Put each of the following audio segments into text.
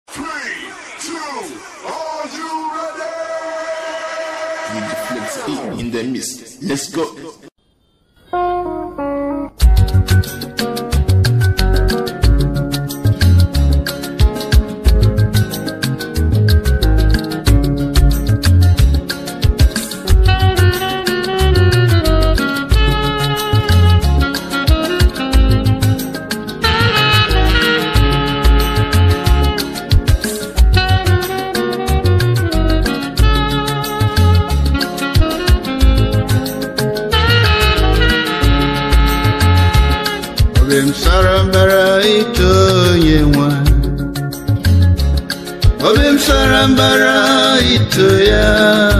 Three, two, are you ready? with the flex in the mist. Let's go. obi m sara mbara ito onye nwe obi m sara mbara ito ya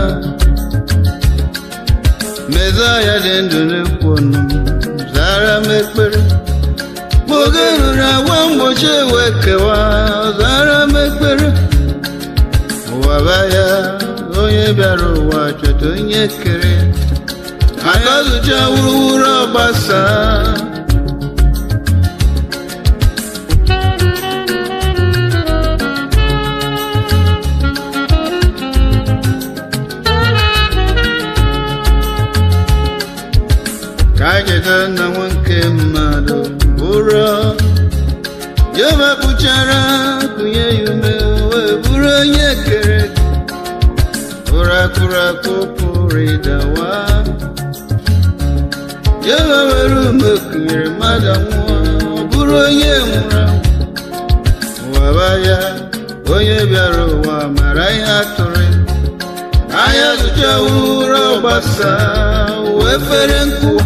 meza ya dị ndụ n'ekwu ọnụ m zara m ekpere Ma oge ruru agwa mgbochi ewe kewa zara m ekpere ụwa baya onye bịara ụwa chọta onye kere ya aka zụcha wuruwuru ọgbasa ka a cheta na nwoke mmadụ bụrụ ya mepụchara kụnye ya ume wee bụrụ onye kere ụra akụrụ akụ pụrụ ịdawa ya were ume kụnyere mmadụ nwụọ ọ bụrụ onye nwụrụ anwụ. ụwa baya onye bịara ụwa mara ihe atụrụ ya anya zụcha ụra ọgbasa wee fere nkụwa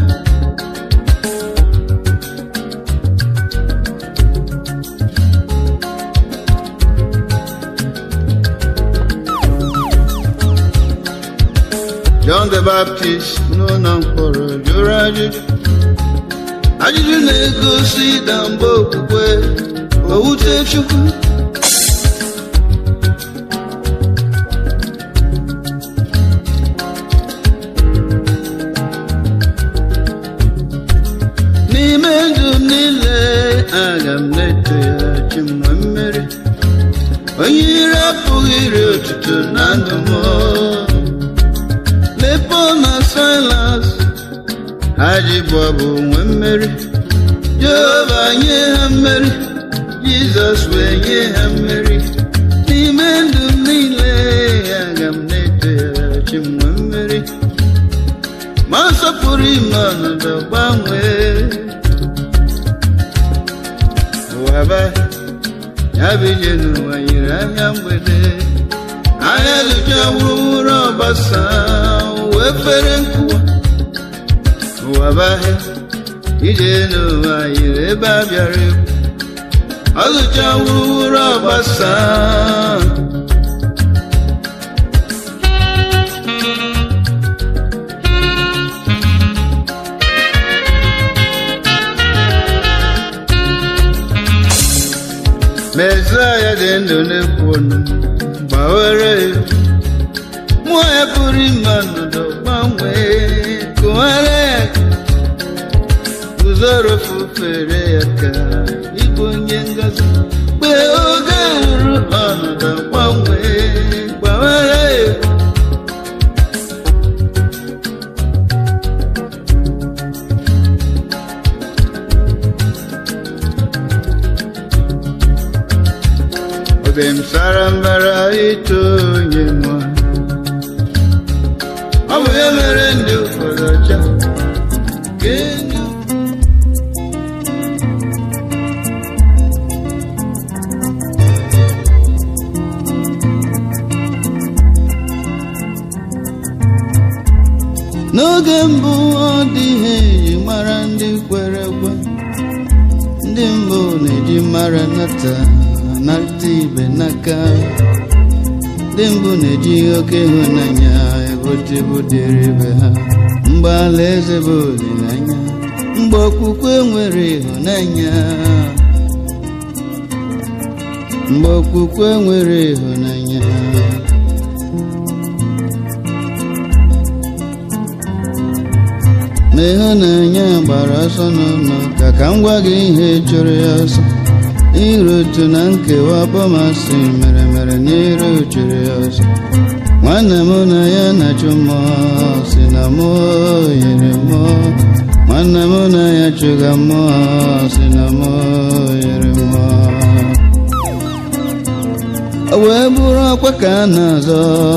John the Baptist n'ụlọ mkpọrọ jụrụ ajụjụ ajụjụ na-egosi na mgbe okwukwe owute Chukwu n'ime ndụ m niile aga m na-eto ya chi m nwee mmeri onye ire apụghị iri otuto na ndụ m lepo na silas ha ji bụ ọbụ nwee mmeri jehova nye ha mmeri jizọs wee nye ha mmeri n'ime ndụ m niile aga m na-eto ya chi m nwee mmeri ma nsọpụrụ ime ọnọdụ gbanwee ụwa ba ya bụ ije n'ụwa yiri anya mgbede anya lụcha wuruwuru ọgbasa wee fere nkụwa ụwa bahịa ije n'ụwa yiri ebe a bịara ekwu ọ lụcha wuruwuru ọgbasa Mesaya dị ndụ na-ekwu ọnụ gbawere ya mmụọ ya pụrụ ime ọnọdụ gbanwee kụwara ya guzoro fufere ya ka ịbụ onye ngozi mgbe oge ruru ọnọdụ gbanwee gbawara ya obi m sara mbara ito onye nwa ọ bụ ya mere ndị ụfọdụ ọcha nke ndị n'oge mbụ ọ dịghị eji mara ndị kwere ekwe ndị mbụ na-eji mara nata nata ibe n'aka ndị mbụ na-eji oke ịhụnanya ebotebu dịrị ibe ha mgbe ala eze bụ olileanya mgbe okwukwe nwere ịhụnanya mgbe okwukwe nwere ịhụnanya ma ịhụnanya gbara ọsọ n'ụlọ ka ka m gwa gị ihe chụrụ ya ọsọ irutu na nkewa bọmasị mere mere n'iru jiri ọzọ nwanne m na ya na-achụ mmụọ si na mmụọ yiri mmụọ nwanne m na ya chụga mmụọ si na mmụọ yiri mmụọ o wee bụrụ ọkwa ka a na-azọ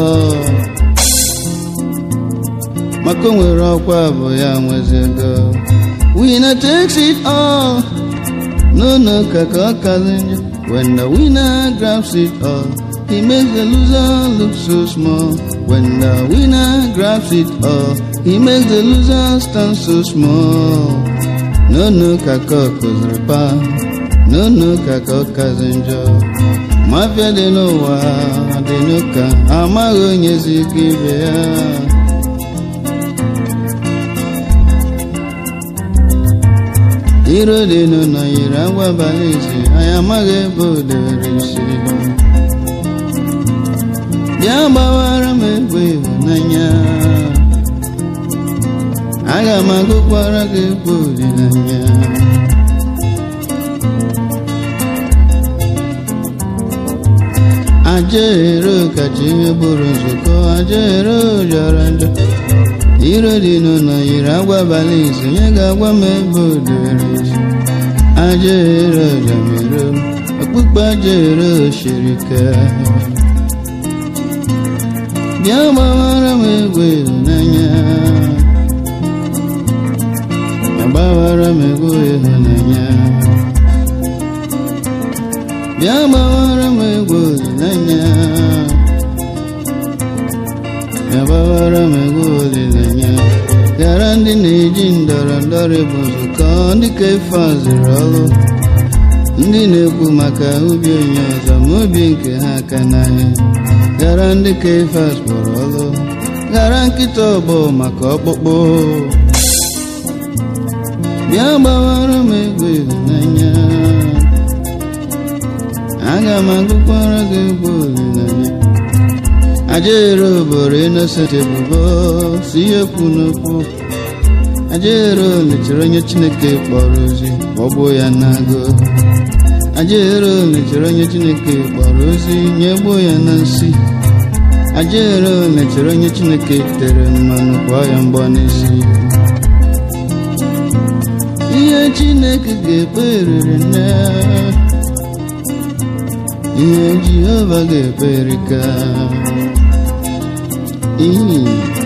maka o nwere ọkwa bụ ya nwezego winner takes it all no no kaka ọ kazi njọ when the winner grabs it all he makes the loser look so small when the winner grabs it all he makes the loser stand so small no no kaka ọ kụziri pa no no kaka ọ kazi njọ mafia dị n'ụwa dị n'ụka amaghị onye zi ike ibe ya iro dị n'ụlọ yiri agwa abalị isi anyị amaghị ebe o debere isi bịa gbawara m egwu ịhụnanya aga m agụkwara gị egwu olileanya ajaero kacha ihe bụrụ nzukọ ajaero jọrọ njọ iro dị n'ụlọ yiri agwa abalị isi onye ga-agwa m ebe o debere isi ajaero jamero okpukpe ajaero shiri ike bịa gbawara m egwu ịhụnanya agbawara m egwu ịhụnanya bịa gbawara m egwu olileanya bịa gbawara m egwu olileanya gara ndị na-eji ndọrọ ndọrọ bụ nzukọ ndị ka ife azụrụ ọrụ ndị na-ekwu maka ubi onye ọzọ ma obi nke ha aka n'ahịa gara ndị ka ife azụrụ ọrụ gara nkịta ọgbọ maka ọkpụkpụ bịa gbawara m egwu ịhụnanya aga m agụkwara gị egwu olileanya ajero boro innocent ebubo si ihe kwu n'okwu ajero mechiri onye chineke kpọrọ ozi ọgbụ ya n'agụ ajero mechiri onye chineke kpọrọ ozi nyegbuo ya na nsi ajero mechiri onye chineke tere mmanụ kwụọ ya mgbọ n'isi ihe chineke ga-ekpe eriri nne ihe jehova ga-ekpe erika iyi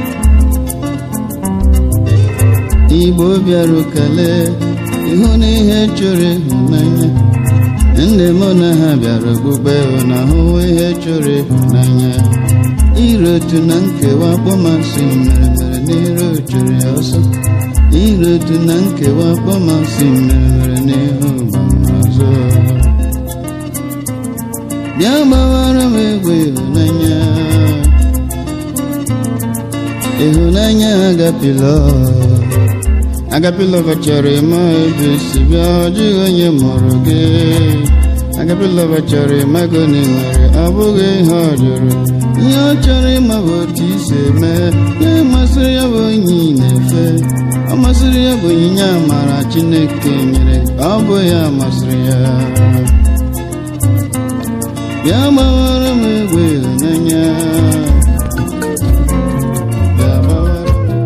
igbo bịara kele ịhụ na ihe chọrọ ịhụnanya ndị mụ na ha bịara okpukpe na ahụhụ ihe chọrọ ịhụnanya irotu na nkewa kpọmasị mere mere n'iru chụrụ ya ọsọ irotu na nkewa kpọmasị mere mere n'ihu ọzọ bịa gbawara m egwu ịhụnanya ịhụnanya agapịlọ agapịlọva chọrọ ịma ebe si bịa ọ dịghị onye mụrụ gị agapịlọva chọrọ ịma ego na nwere ọ bụghị ihe ọ jụrụ ihe ọ chọrọ ịma bụ otu isi eme ihe masịrị ya bụ onye ị na-efe ọ masịrị ya bụ onyinye amara chineke nyere ọ bụ ya masịrị ya bịa gbawara m egwu ịhụnanya bịa gbawara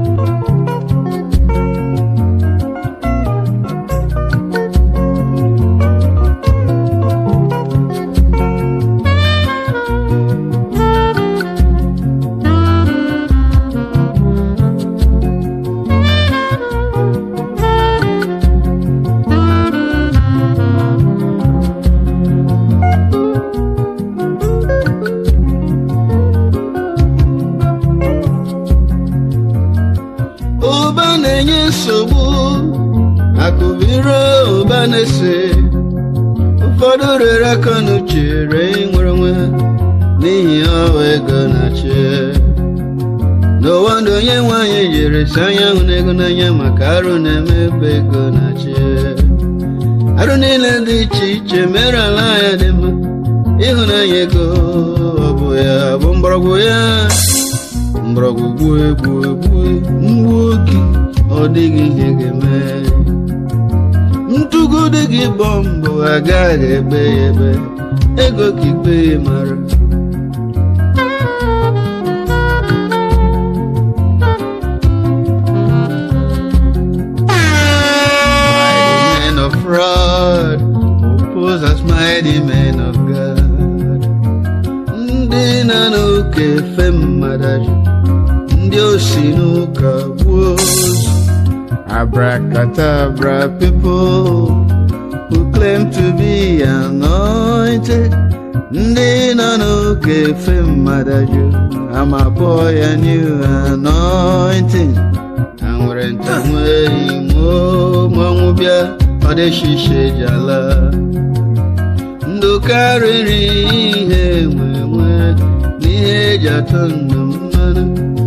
ụba na-enye nsogbu akụbiro ụba na-ese ụfọdụ rere aka n'uche ree nwere onwe ha n'ihi ọwa ego na-achị n'ụwa ndụ onye nwanyị jere si anya hụ na ego n'anya maka arụ na-eme ebe ego na-achị arụ niile dị iche iche mere ala ya dị mma ịhụnanya ego ọ bụ ya bụ mgbọrọgwụ ya mgbọrọgwụ gbuo egbuo egbuo mgbuo oge ọ dịghị ihe ga-eme ntụgide gị bọmbụ agaghị egbe ya ebe ego ka ikpe ya mara mighty men of fraud oppose us mighty men of God ndị nọ n'ụka efe mmadụ ndị osi n'ụka gbuo ozu abracadabra people who claim to be anointed ndị nọ n'ụka efe mmadụ ama kpọọ ya new anointing ha nwere nta nwere imo mmanwụ bịa ọ dịshishe jala ndụ karịrị ihe nwe nwe n'ihe eji atọ ndụ mmanụ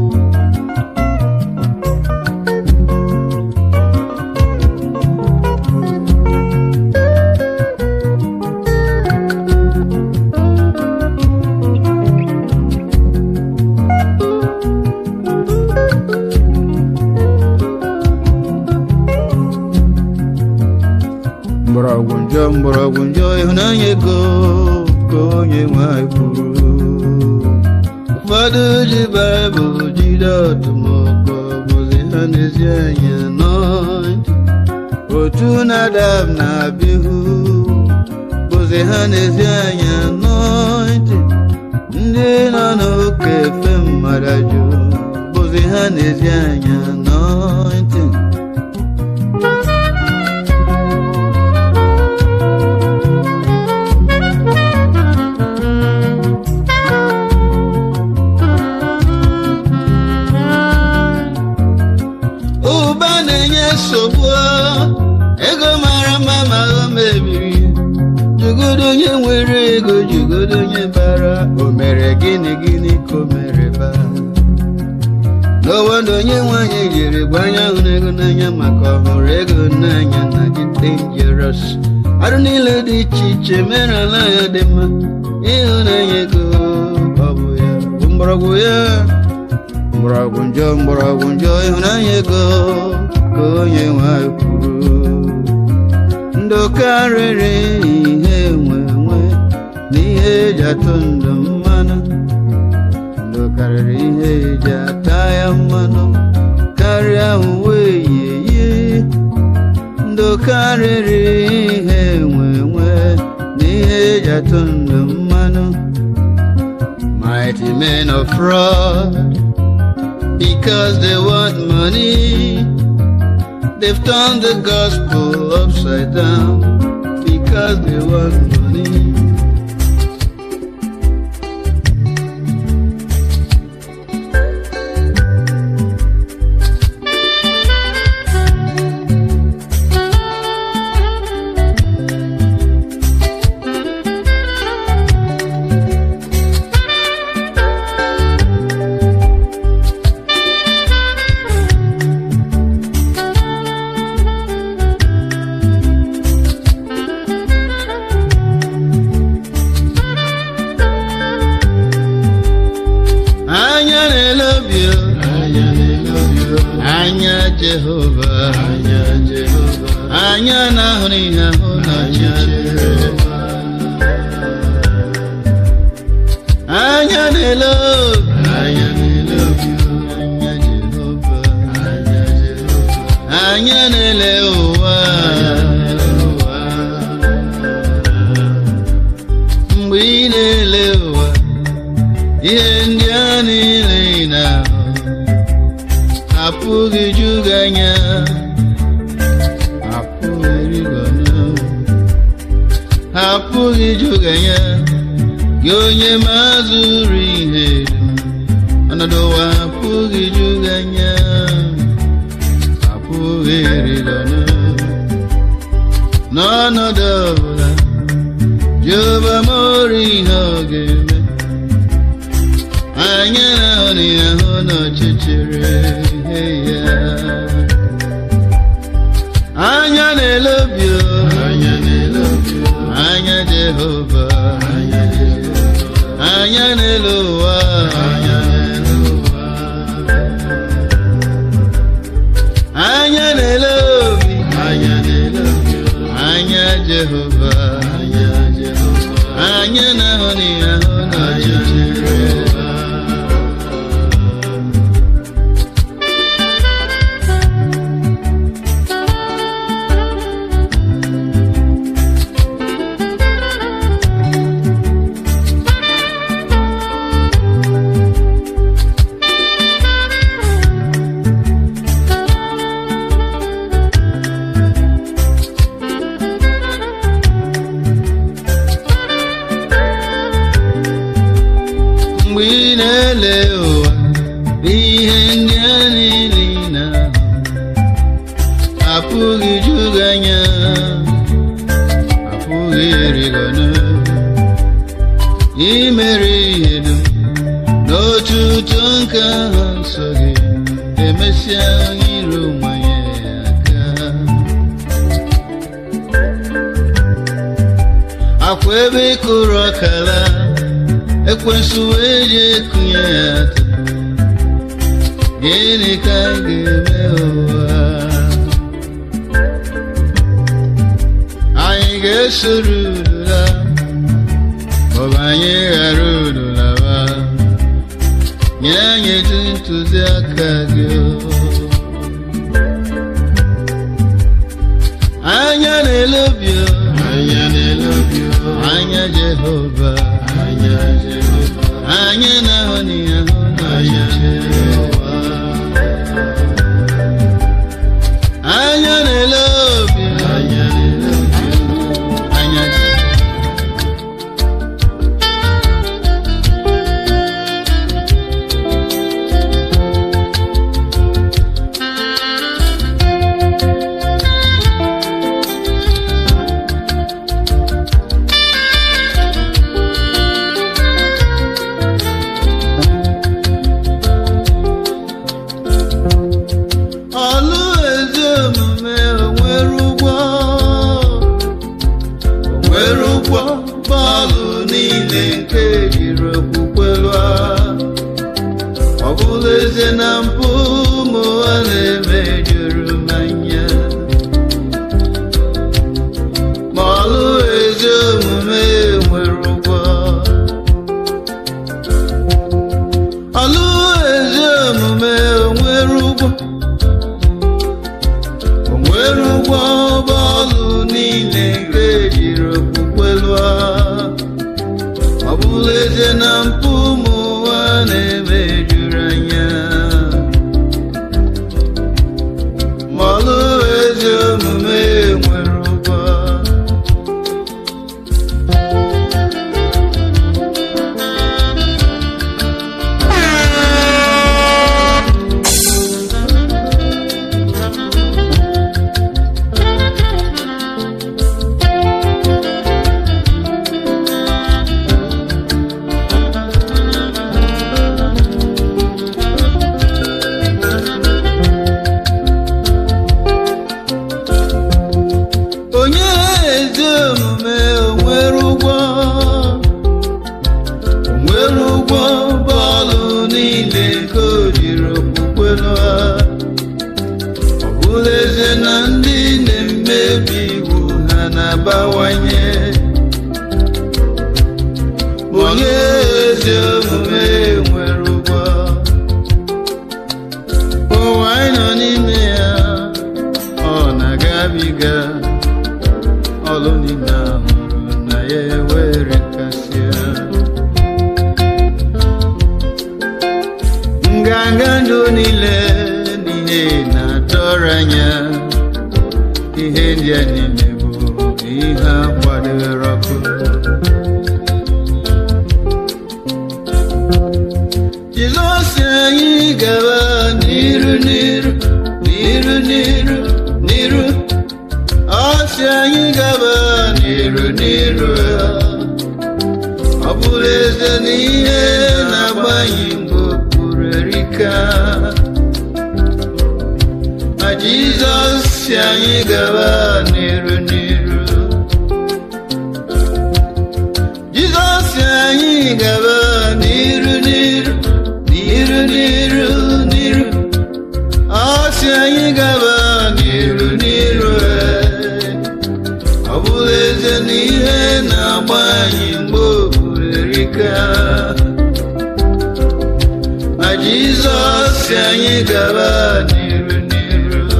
mgbọrọgwụ njọ mgbọrọgwụ njọ ịhụnanya ego ka onye nwanyị kwuru ụfọdụ ji baịbụl jide ọtụmọkpọ bụzi ha n'ezi anya nọntị otu nadab na abihu bụzi ha n'ezi anya nọntị ndị nọ n'oke efe mmadụ jụ bụzi ha n'ezi anya nọntị ụba na-enye nsogbu ego mara mma ma o mebiri jugodo onye nwere ego jugodo onye bara o mere gịnị gịnị ka o mere ba n'ụwa na onye nwanyị jiri gbanya hụrụ ego n'anya maka ọhụrụ ego n'anya na dị dangerous arụ niile dị iche iche mere ala ya dị mma ịhụnanya ego ọ bụ ya bụ mgbọrọgwụ ya mgbọrọgwụ njọ mgbọrọgwụ njọ ịhụnanya ego ka onye nwanyị kwuru ndụ karịrị ihe nwe nwe na ihe eji atụ ndụ mmanụ ndụ karịrị ihe eji ata ya mmanụ karịa uwe yiyi ndụ karịrị ihe nwe nwe na ihe eji atụ ndụ mmanụ mighty men of fraud because they want money. They've turned the gospel upside down because they want money. anya na-elobi o, anya jehova anya na-ahụrụ ihe ahụ n'ọchịchịrị anya na-elobi anya jehova anya na-ele ụwa mgbe ị na-ele ụwa ihe ndị a niile ị na-ahụ apụghị ju gị anya apụghị rigonu apụghị ju gị anya gị onye mazụrụ ihe dum ọnọdụ ụwa apụghị ju gị anya apụghị rigonu n'ọnọdụ ọbụla jehova mori ihe ọ ga-eme anya na-ahụ ya hụ n'ọchịchịrị ya anya na-elobi o, anya jehova anya n'elu ụwa anya na-ele obi na-ahụ n'ihe ahụ n'ọchịchịrị ụwa mgbe ị na-ele ụwa ihe ndị a niile ị na-ahụ apụghị ju gị anya apụghị ịrịgọnụ imere ihe dum n'otu ụtọ nke ahụ nsọ gị emesịa iru mmanya aka akwa ebe ị kụrụ ọkala ekwensu wee ji ekunye ya ata gịnị ka ị ga-eme ụwa anyị ga-esoro udula maọbụ anyị ghara udulawa nye anyị etu ntụziaka gị anya na-elobi anya na-elobi anya Jehova anya Jehova anya na-ahụ n'ihe ahụ anya Jehova anya na-elobi anya na-elobi anya Jehova ọlụ ezi omume onwere ụgwọ onwere ụgwọ bọọlụ niile nke jiri okwukwe lụọ ọ bụla eze na mpụ ụmụ ụwa na-eme juru m anya ma ọlụ ezi omume nwere ụgwọ ọlụ ezi omume onwere ụgwọ o nwere ụgwọ bọọlụ niile nke ejiri okwukwe lụọ ọ bụla eze na mpụ ụmụ ụwa na-eme juru anya ma ọlụ ezi omume nwere ụgwọ onye ezi omume onwere ụgwọ onwere ụgwọ bọọlụ niile nke o jiri okwukwe lụọ ọ bụla eze na ndị na-emebi iwu ha na-abawanye onye ezi omume nwere ụgwọ ụwa anyị nọ n'ime ya ọ na-agabiga ọlụ niile ahụrụ na ya ewere kasịa nganga ndụ niile n'ihe na-atọrọ anya ihe ndị a niile bụ ihe a kwadoro ọkụ Jizọs anyị gaba n'iru n'iru n'iru n'iru n'iru ọ sị anyị gaba n'iru n'iru ọ bụrụ eze na ihe na-agbanye mgbe okpuru erika ma Jizọs si anyị gaba n'iru n'iru Jizọs si anyị gaba n'iru n'iru n'iru n'iru n'iru ọ sị anyị gaba n'iru n'iru ee. ọ bụrụ eze na ihe na-agba anyị mgbe okpuru aka ma jizọs si anyị gaba n'iru n'iru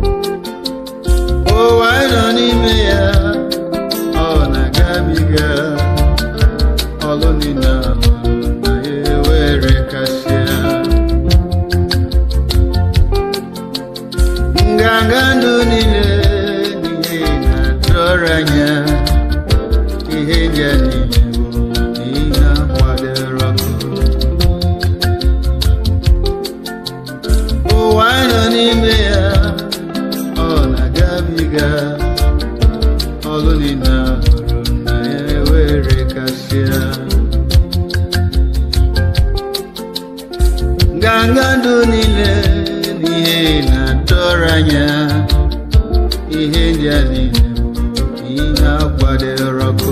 ụwa anyị nọ n'ime ya ọ na-agabiga ọlụ niile ahụ na ya ewere kasịa nganga ndụ niile n'ihe na-atụrụ anya ihe dị a niile bụ ihe akwadoro ọkụ ụwa anyị nọ n'ime ya ọ na-agabiga ọlụ niile ahụrụ na ya ewere kasịa nganga ndụ niile n'ihe na-atọrọ anya ihe ndị a niile bụ ihe akwadoro ọkụ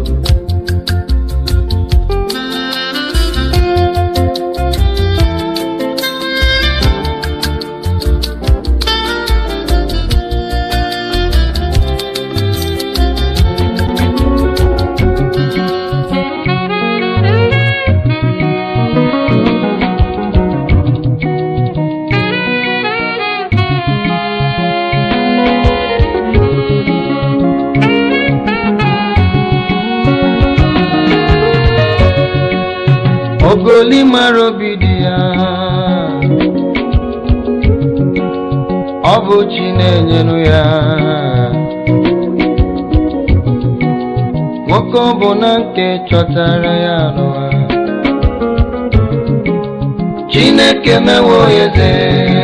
ogoli mara obi dị ya ọ bụ chi na-enyenu ya nwoke ọ bụ na nke chọtara ya n'ụwa chineke mewo ya eze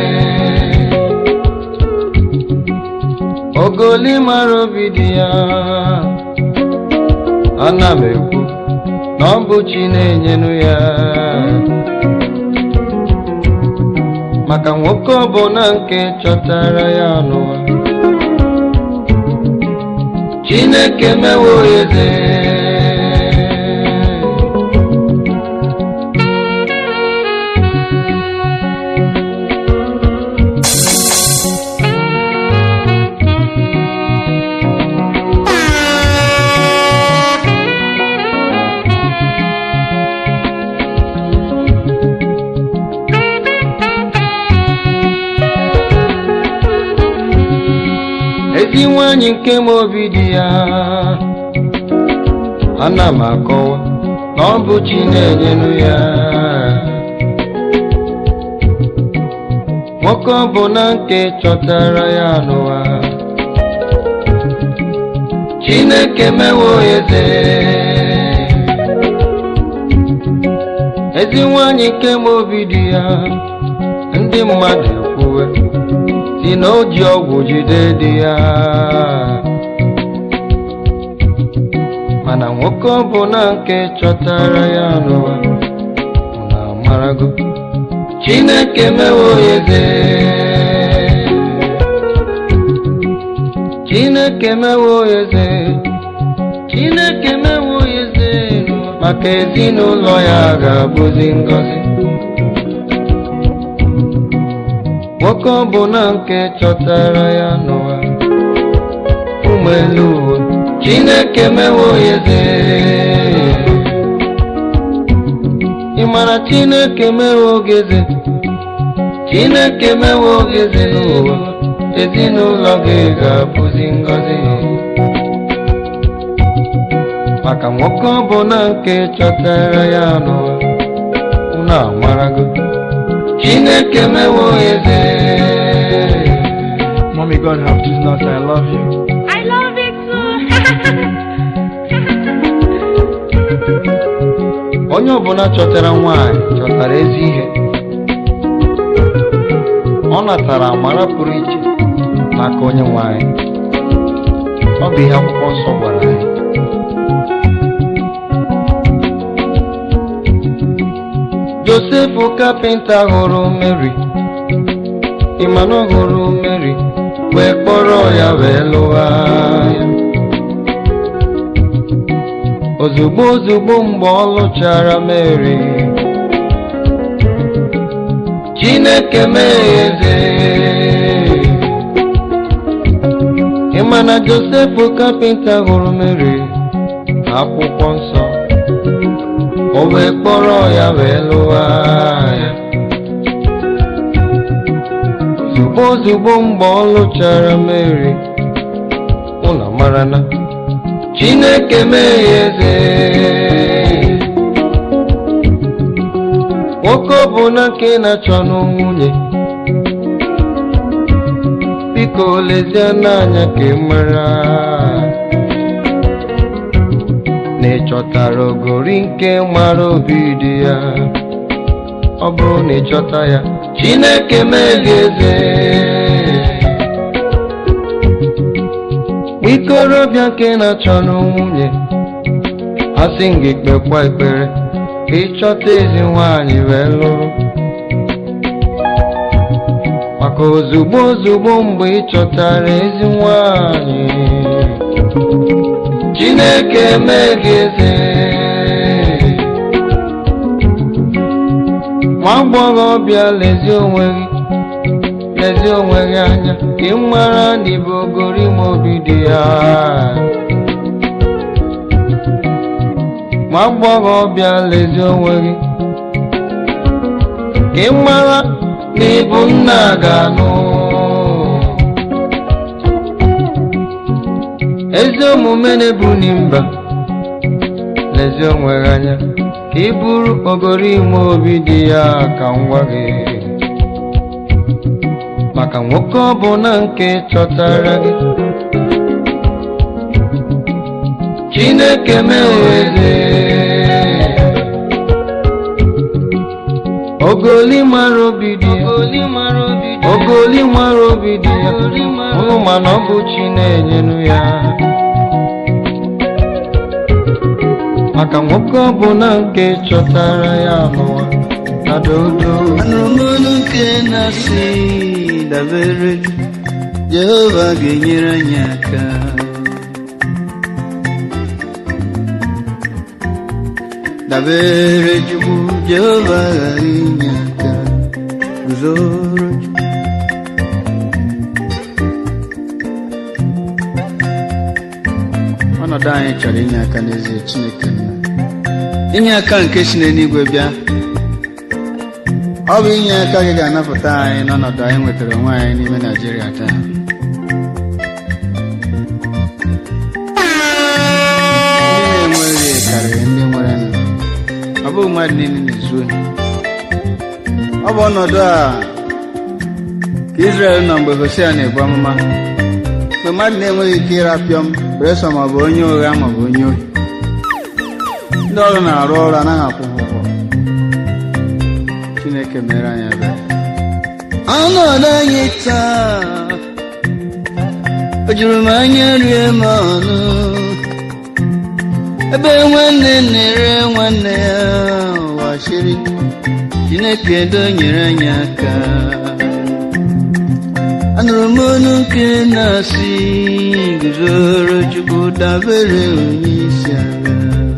ogoli mara obi dị ya ana m ekwu na ọ bụ chi na-enyenu ya maka nwoke ọbụla nke chọtara ya n'ụwa chineke mewo ya eze ezi nwanyị nke m obi dị ya ana m akọwa na ọ bụ chi na-enyenu ya nwoke ọbụla nke chọtara ya n'ụwa chineke mewo ya eze ezi nwanyị nke m obi dị ya ndị mmadụ ekwuwe si na o ji ọgwụ jide di ya mana nwoke ọbụla nke chọtara ya n'ụwa na amarago chineke mewo ya eze chineke mewo ya eze chineke mewo ya eze maka ezinụlọ ya ga-abụzi ngọzi nwoke ọbụla nke chọtara ya n'ụwa ụmụ elu ụwa chineke mewo ya eze ị mara chineke mewo gị eze chineke mewo gị eze n'ụwa ezinụlọ gị ga-abụzi ngọzi maka nwoke ọbụla nke chọtara ya n'ụwa unu amarago chineke mewo ya eze Mommy, God have Jesus, I love you. I love it too. onye ọbụla chọtara nwanyị chọtara ezi ihe ọ natara amara pụrụ iche n'aka onye nwanyị ọ bụ ihe akwụkwọ nsọ gwara anyị josef kapịnta hụrụ mary ịmanụ hụrụ mary wee kpọrọ ya wee lụwa ya ozugbo ozugbo mgbe ọ lụchara mary chineke mee ya eze ịma na josef kapịnta hụrụ mary akwụkwọ nsọ o wee kpọrọ ya wee lụwa ya ozugbo ozugbo mgbe ọ lụchara Mary ụlọ mara na Chineke mee ya eze nwoke ọbụla nke na-achọ nwunye biko lezie n'anya ka ị mara na ị chọtara ogori nke mara obi dị ya ọ bụrụ na ị chọta ya Chineke mee gị eze ikorobịa nke na-achọ nwunye asị m gị kpekwa ekpere ka ịchọta ezi nwaanyị wee lụrụ maka ozugbo ozugbo mgbe ị chọtara ezi nwaanyị Chineke mee gị eze nwa agbọghọbịa lezie onwe gị lezie onwe gị anya ka ị mara na ịbụ ogori ma obi dị ya nwa agbọghọbịa lezie onwe gị ka ị mara na ịbụ nna ga-anụ ezi omume na-ebuni mba lezie onwe gị anya ka ị bụrụ ogori ime obi dị ya ka ngwa gị maka nwoke ọbụla nke chọtara gị Chineke meweze ogoli mara obi dị ya ogoli mara obi dị ya ụnụ mana ọ bụ chi na-enyenu ya maka nwoke ọbụla nke chọtara ya n'ụwa na dodo anụrụ m olu nke na-asị dabere jehova ga-enyere anyị aka dabere chukwu jehova ghara inye aka guzoro chukwu ọnọdụ anyị chọrọ inye aka n'ezie chineke nna inye aka nke si n'eluigwe bịa ọ bụ inye aka gị ga-anapụta anyị n'ọnọdụ anyị nwetara onwe anyị n'ime naijiria taa ndị na-enweghị karịrị ndị nwere nụ ọ bụghị mmadụ niile na-ezu ohi ọ bụ ọnọdụ a ka Izrel nọ mgbe Hosea na-ebu amụma mgbe mmadụ na-enweghị ike ịrapịọm bresọ maọbụ onye ụgha maọbụ onye ohi ndị ọrụ na-arụ ọrụ anaghị akwụ ha ụgwọ Chineke mere anyị ebere ọnọdụ anyị taa o juru m anya rie m ọnụ ebe nwanne na-ere nwanne ya ụwa chịrị Chineke do nyere anyị aka anụrụ m olu nke na-asị guzoro Chukwu dabere onye isi agha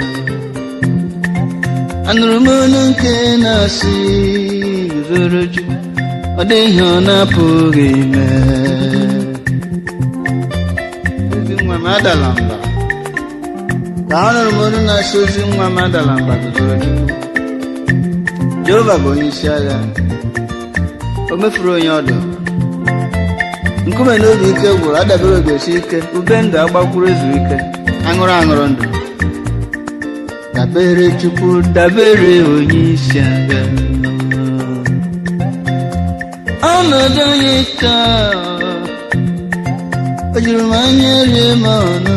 anụrụ m olu nke na-asị guzoro Chukwu ọ dịghị ọ na-apụghị ime ezi nwa m adala mba ka anụrụ m olu na-asị ozi nwa m adala mba guzoro Chukwu Jehova bụ onye isi agha o mefuru onye ọdụ nkume na obi ike gwụrụ adabere ogesi ike ube ndụ agbakwuru ezuru ike aṅụrụ aṅụrụ ndụ dabere chukwu dabere onye isi agha ọnọdụ anyị taa o juru m anya rie m ọnụ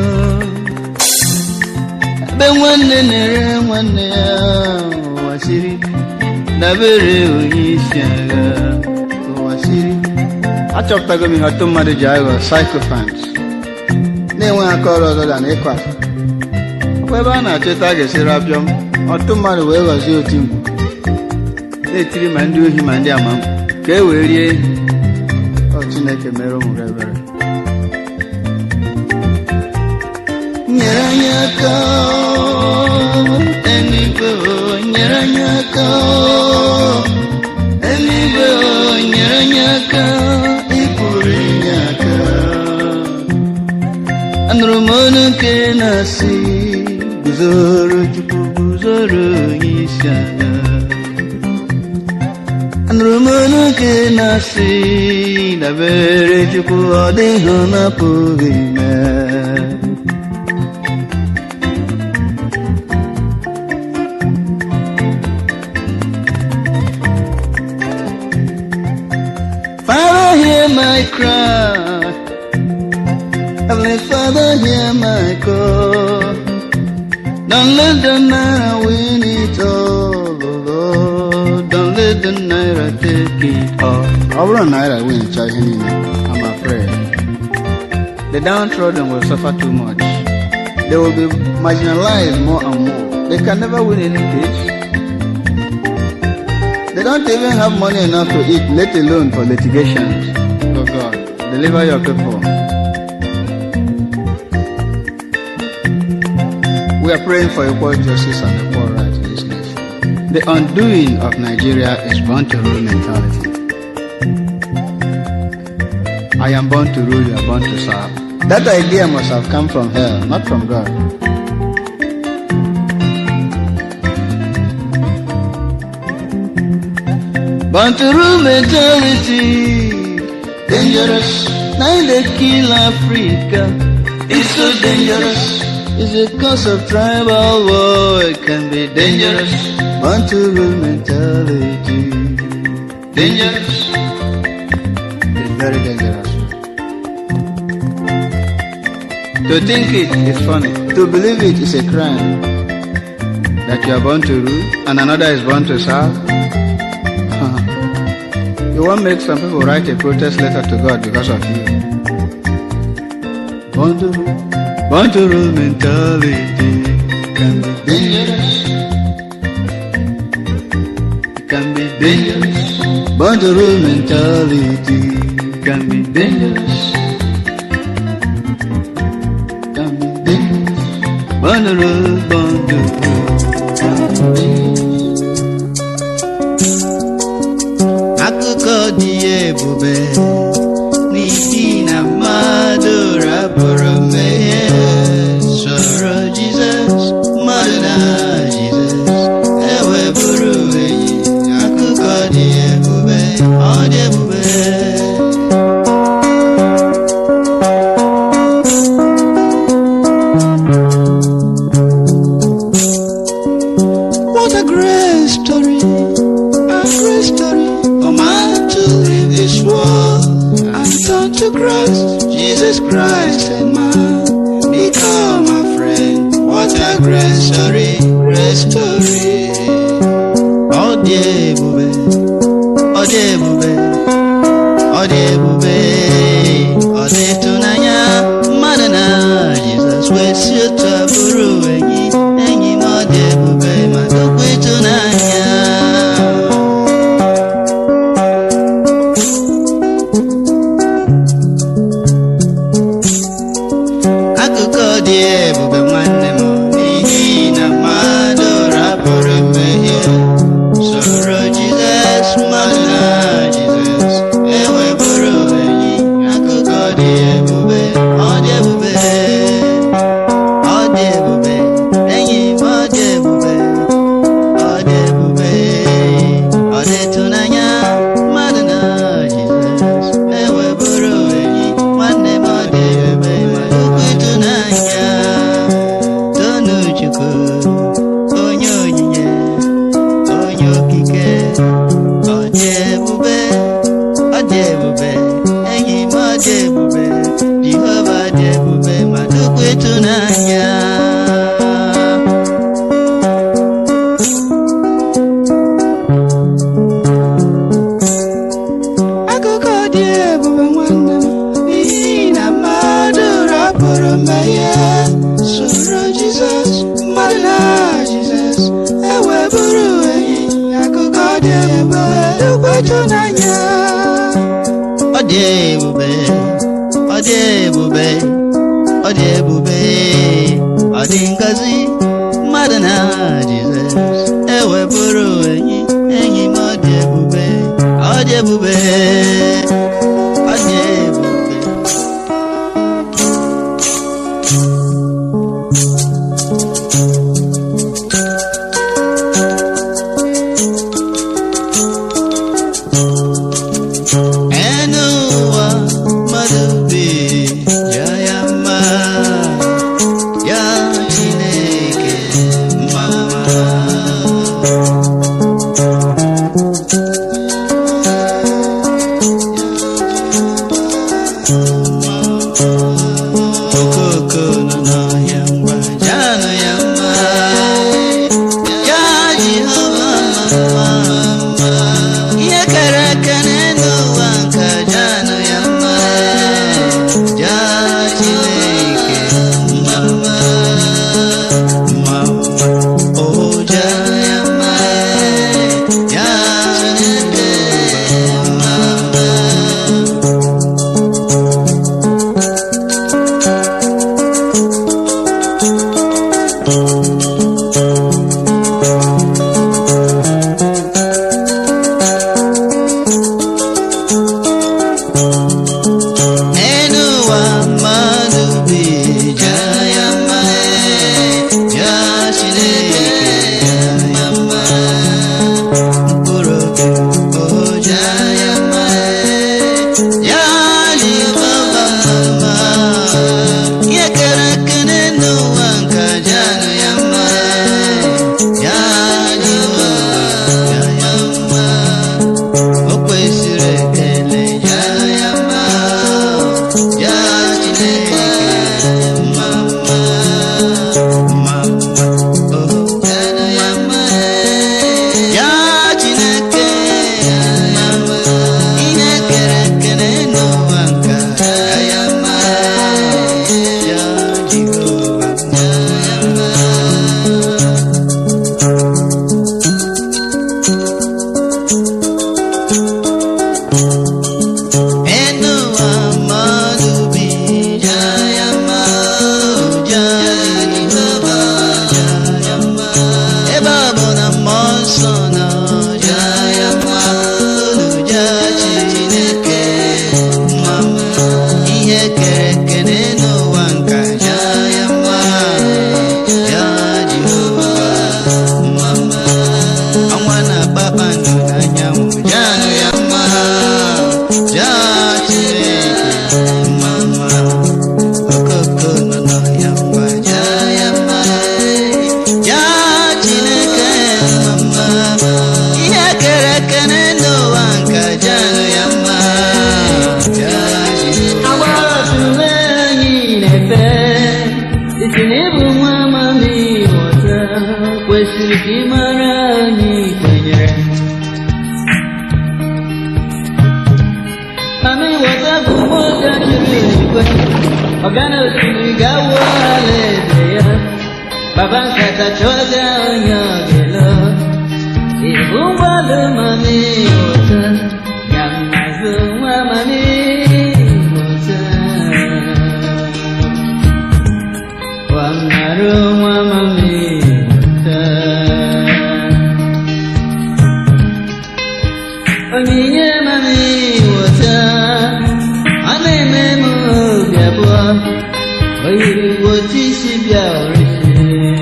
ebe nwanne na-ere nwanne ya ụwa siri dabere onye isi agha ụwa siri achọpụtago m ihe ọtụ mmadụ ji aghọ psychophants na-enweghị aka ọrụ ọzọ da na ịkọ asị ọkwa ebe a na-achọta a ga-esi rapịọm ọtụ mmadụ wee ghọzie oti mkpu na-etiri ma ndị ohi ma ndị amamkpu ka e wee rie ehi ọ Chineke mere ụmụ gị ebere nyere anyị aka eluigwe o, nyere anyị aka eluigwe o, nyere anyị aka ị pụrụ inye aka anụrụ m olu nke na-asị guzoro chukwu guzoro onye isi ala anụrụ m olu nke na-asị dabere chukwu ọ dịghị ọ na-apụghị mee Father, hear my cry. Heavenly Father, hear my call. Don't let the night win it all, oh Lord. Don't let the night take it all. Ọ bụrụ na naira win ncha ihe niile, I'm afraid. The downtrodden will suffer too much. They will be marginalized more and more. They can never win any case. They don't even have money enough to eat, let alone for litigations. Oh God, deliver your people. We are praying for equal justice and equal rights in this nation. The undoing of Nigeria is born to rule mentality. I am born to rule, you are born to serve. That idea must have come from hell, not from God. Born to rule mentality, dangerous. Now they kill Africa. It's so dangerous. It's a cause of tribal war. It can be dangerous. Born to rule mentality, dangerous. It's very dangerous. To think it is funny. To believe it is a crime. That you are born to rule and another is born to serve. You won't make some people write a protest letter to God because of you. Born to rule, born to rule mentality can be dangerous. It can be dangerous. Born to rule mentality can be dangerous. Can be dangerous. Born to rule, born to rule. Can be dangerous. akụkọ dị ebube n'ihi na mmadụ rapụrụ mmehie soro jizọs mmadụ na jizọs eweburu enyi akụkọ dị ebube ọ dị ebube What a great story, a great story. For man to leave this world and turn to Christ, Jesus Christ and man become a friend. What a great story, great story. Ọ dị ebube, ọ dị ebube, ọ dị ebube, ọ dị ịtụnanya mmadụ na Jizọs wee si otu a bụrụ enyi enyi m ọ dị ebube ma dịkwa ịtụnanya akụkọ dị ebube nwanne m n'ihi na mmadụ rapụrụ mmehie soro jizọs mmadụ na jizọs eweburu enyi akụkọ dị ebube ọ dị ebube ọ dị ebube enyi m ọ dị ebube ọ dị ebube ọ dị ịtụnanya mmadụ na jizọs eweburu enyi nwanne m ọ dị ebube ma dịkwa ịtụnanya tonu chukwu onye onyinye onye okike ọ dị ebube ọ dị ebube enyi m ọ dị ebube jehova dị ebube ma dịkwa ịtụnanya akụkọ dị ebube nwanne m n'ihi na mmadụ rapụrụ mmehie soro jizọs mmadụ na jizọs eweburu enyi akụkọ dị ebube dịkwa ịtụnanya ọ dị ebube ọ dị ebube ọ dị ebube ọ dị ngozi mmadụ na jizọs eweburu enyi enyi m ọ dị ebube ọ dị ebube ọ dị ebube mara anyị kwenyere mami weta bụ ụgbọga jiri eluigwe ọgana osimiri ga-awụ ala eze ya baba nkata chọga onye ọ ga-elo ibu ụgbọala mami weta ga m n'azụ nwa mami weta Wamnaru mami weta onyinye mami weta ọ na-eme m obi abụọ o yiri wotisi bịa orisi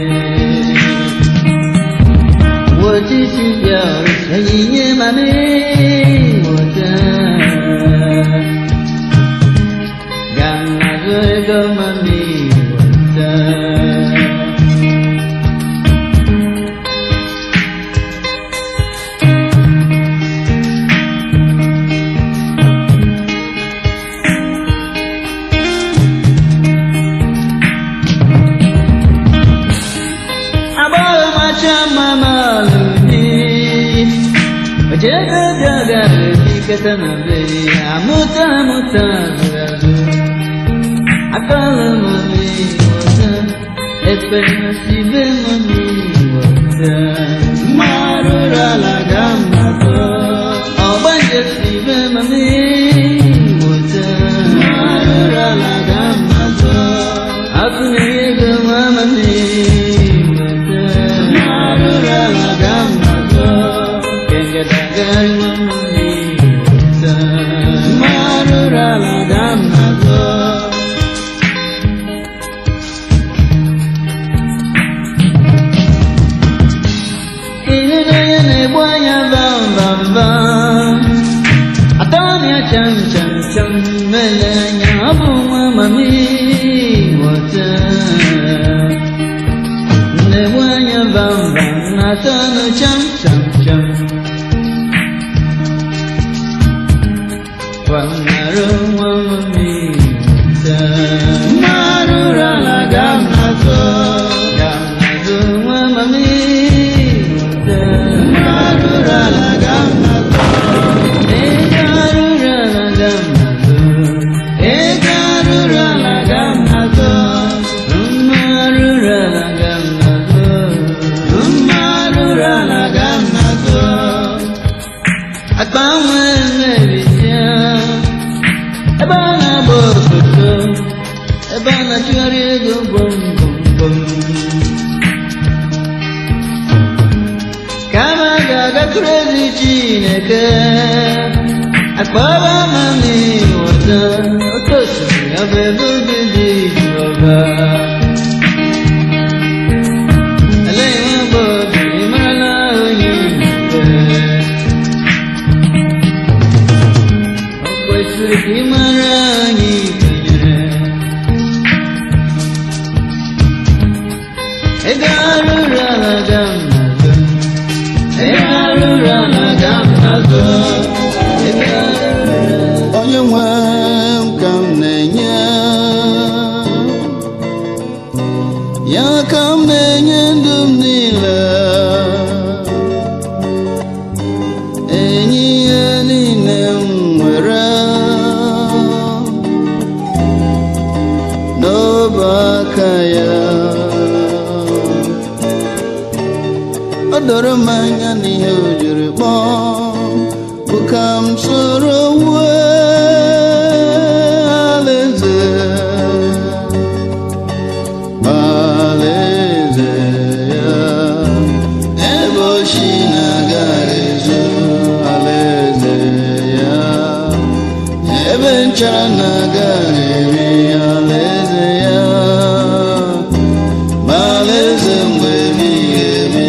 wotisi bịa orisi onyinye mami weta Gamnazo ego mami wata Agbọghọ macha mama lụbi Ojebe bịaga lụbi keta na beri Amụta amụta zụrụ azụ Akọlụ mami wata Ekpere sibe mami wata Mmarụ ala ga mmadụ Ọgbanje sibe mami wata Mmarụ ala ga mmadụ Akụnyere ego nwa mami wata Mmarụ ala ga mmadụ Kengedagari nwa mami wata Mmarụ ala ga mmadụ Ịhụnanya na-egbu anya vam vam vam Atọ ọnya cham cham cham mele anya ọ bụ nwa mami wọta Na-egbu anya vam vam na atọ ọnụ cham cham cham Kwanarụ nwa mami wọta Mmarụ ala ga mnazụ Ga mnazụ nwa mami wọta Mmarụ ala ga mnazụ Ego arụrụ ala ga mnazụ Ego arụrụ ala ga mnazụ Mma arụrụ ala ga mnazụ Mma arụrụ ala ga mnazụ Akpa nwa emebisie ebe a na-agba obodo ebe a na-achụgharị ego gbom gbom gbom kama a ga-agatụrụ ezi chineke akpọrọ mami wọta oke osimiri ọ bụ ebe obi dị jehova eleghị nwa bụ obi ị marala onye ikpe O kwesịrị ka ị mara anyị kwenyere ego arụrụ ala ga mmadụ ego arụrụ ala ga mmadụ ego arụrụ onye nwe m ka m na-enye ya ka m na-enye ndụ m niile enye ihe niile m nwere n'ọbụ aka ya o doro m anya n'ihe o jiri kpọọ bụ ka m soro wue alaeze alaeze ya ebe ochi na-aga ezu alaeze ya ebe nchara na-aga eri alaeze ya ma alaeze mgbe ebighị ebi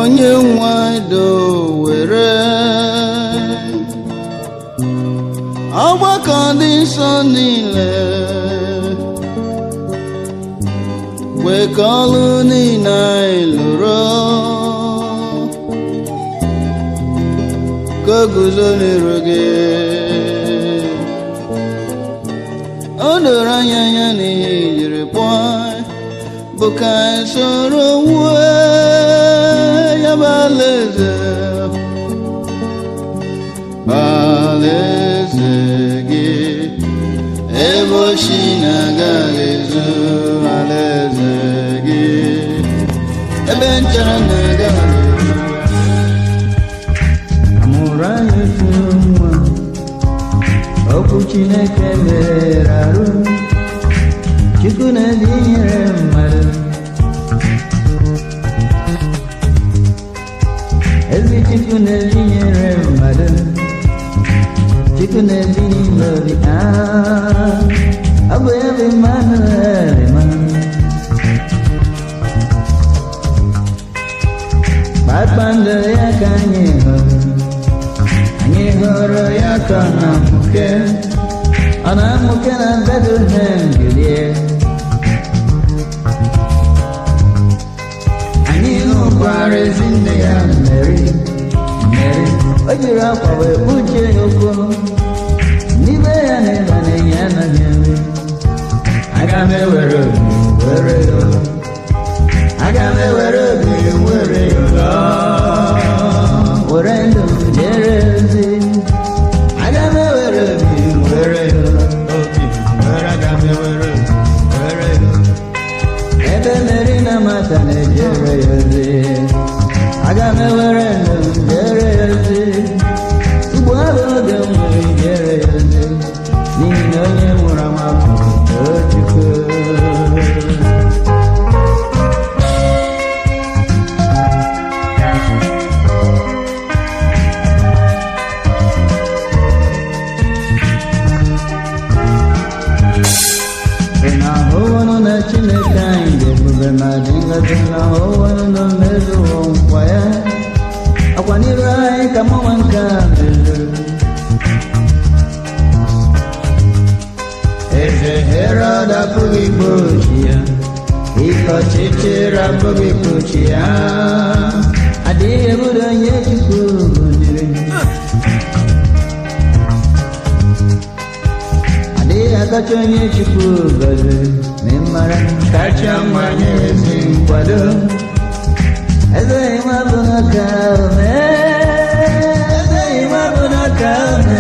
onye nwado were ọgbakọ dị nsọ niile wekọlụ niile anyị lụrụ ka o guzo n'iru gị o doro anya anya n'ihe ijiri kpọọ bụ ka anyị soro wue ya bụ alaeze alaeze gị ebe ochi na-agaghị ezu alaeze gị ebe nchara na-agaghị ezu amụrụ anyị otu nwa okwu chineke mere arụ chukwu na-ebi nyere mmadụ ezi chukwu na-ebi nyere mmadụ chukwu na-ebi n'ime obi ah, ọ bụ ya bụ mmanụ erima kpakpando ya ka anyị hụrụ anyị hụrụ ya ka ọ na-amụke ọ na-amụke na Bethlehem Gilead anyị hụkwara ezi nne ya Mary Mary o jiri akwa wee kpuchie ya ụkwụ n'ime ya na ịba na-enye anaghị nri aga m ewere obi were ya ụlọ aga m ewere obi were ya ụlọ were ndụ m jere ozi aga m ewere obi were ya ụlọ obi were aga m ewere obi were ya ụlọ ebe meri na mata na-ejere ya ozi aga m ewere ndụ m jere ya ozi ugbu ahụ oge m nwere jere ya ozi n'ihi na onye nwụrụ anwụ bụ Chukwu ị na-ahụwanụ na chineke anyị dị ebube ma dị ngọzi na ahụwanụ na mmezuwo nkwa ya akwa n'iru anyị ka mụnwa nke a mezuru eze herod apụghị igbochi ya ike ọchịchịrị apụghị igbochi ya adịghị ebudo onye chukwu gọziri adịghị akacha onye chukwu gọziri ma ị mara kacha mmanye ezi nkwado eze ịma bụ n'aka ome eze ịma bụ n'aka ome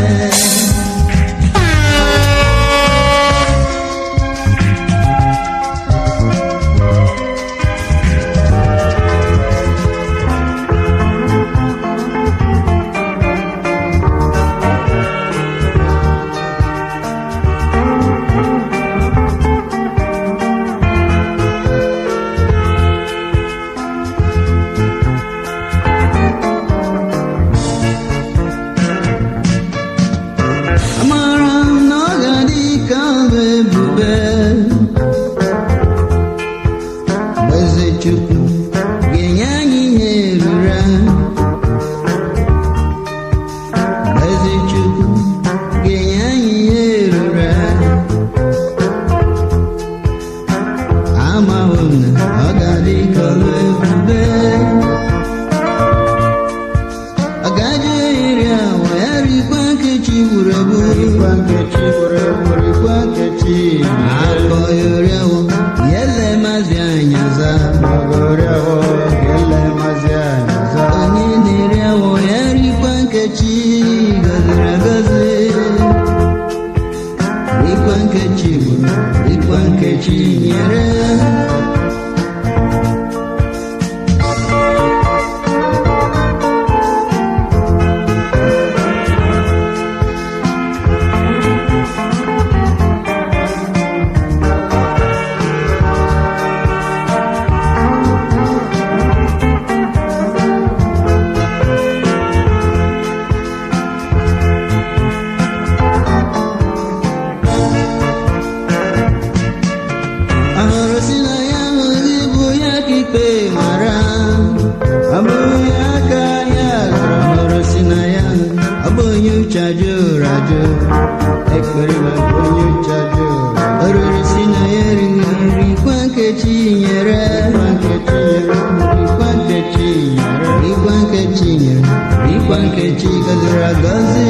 onye aka ya ghọrọ hụrụ si na ya ọ bụ onye uche ajọ ụra ajọ ekpere maka onye uche ajọ ụra oriri si na ya erighị nri kwa nkechi nyere kwa nkechi nyere rikwa nkechi nyere rikwa nkechi nyere rikwa nkechi gọziri agọzi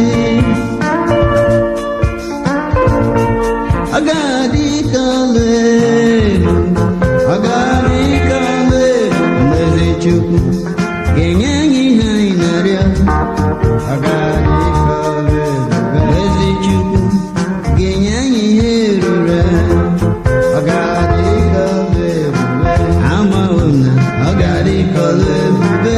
ọ ga-adị ka ọla edo ọ ga-adị ka ọla edo mgbe eze chukwu ga-enye anyị ihe anyị na-arịọ ọ ga-adị ka ọla edo mgbe eze chukwu ga-enye anyị ihe ruru anyị ọ ga-adị ka ọla ebube amawo m na ọ ga-adị ka ọla ebube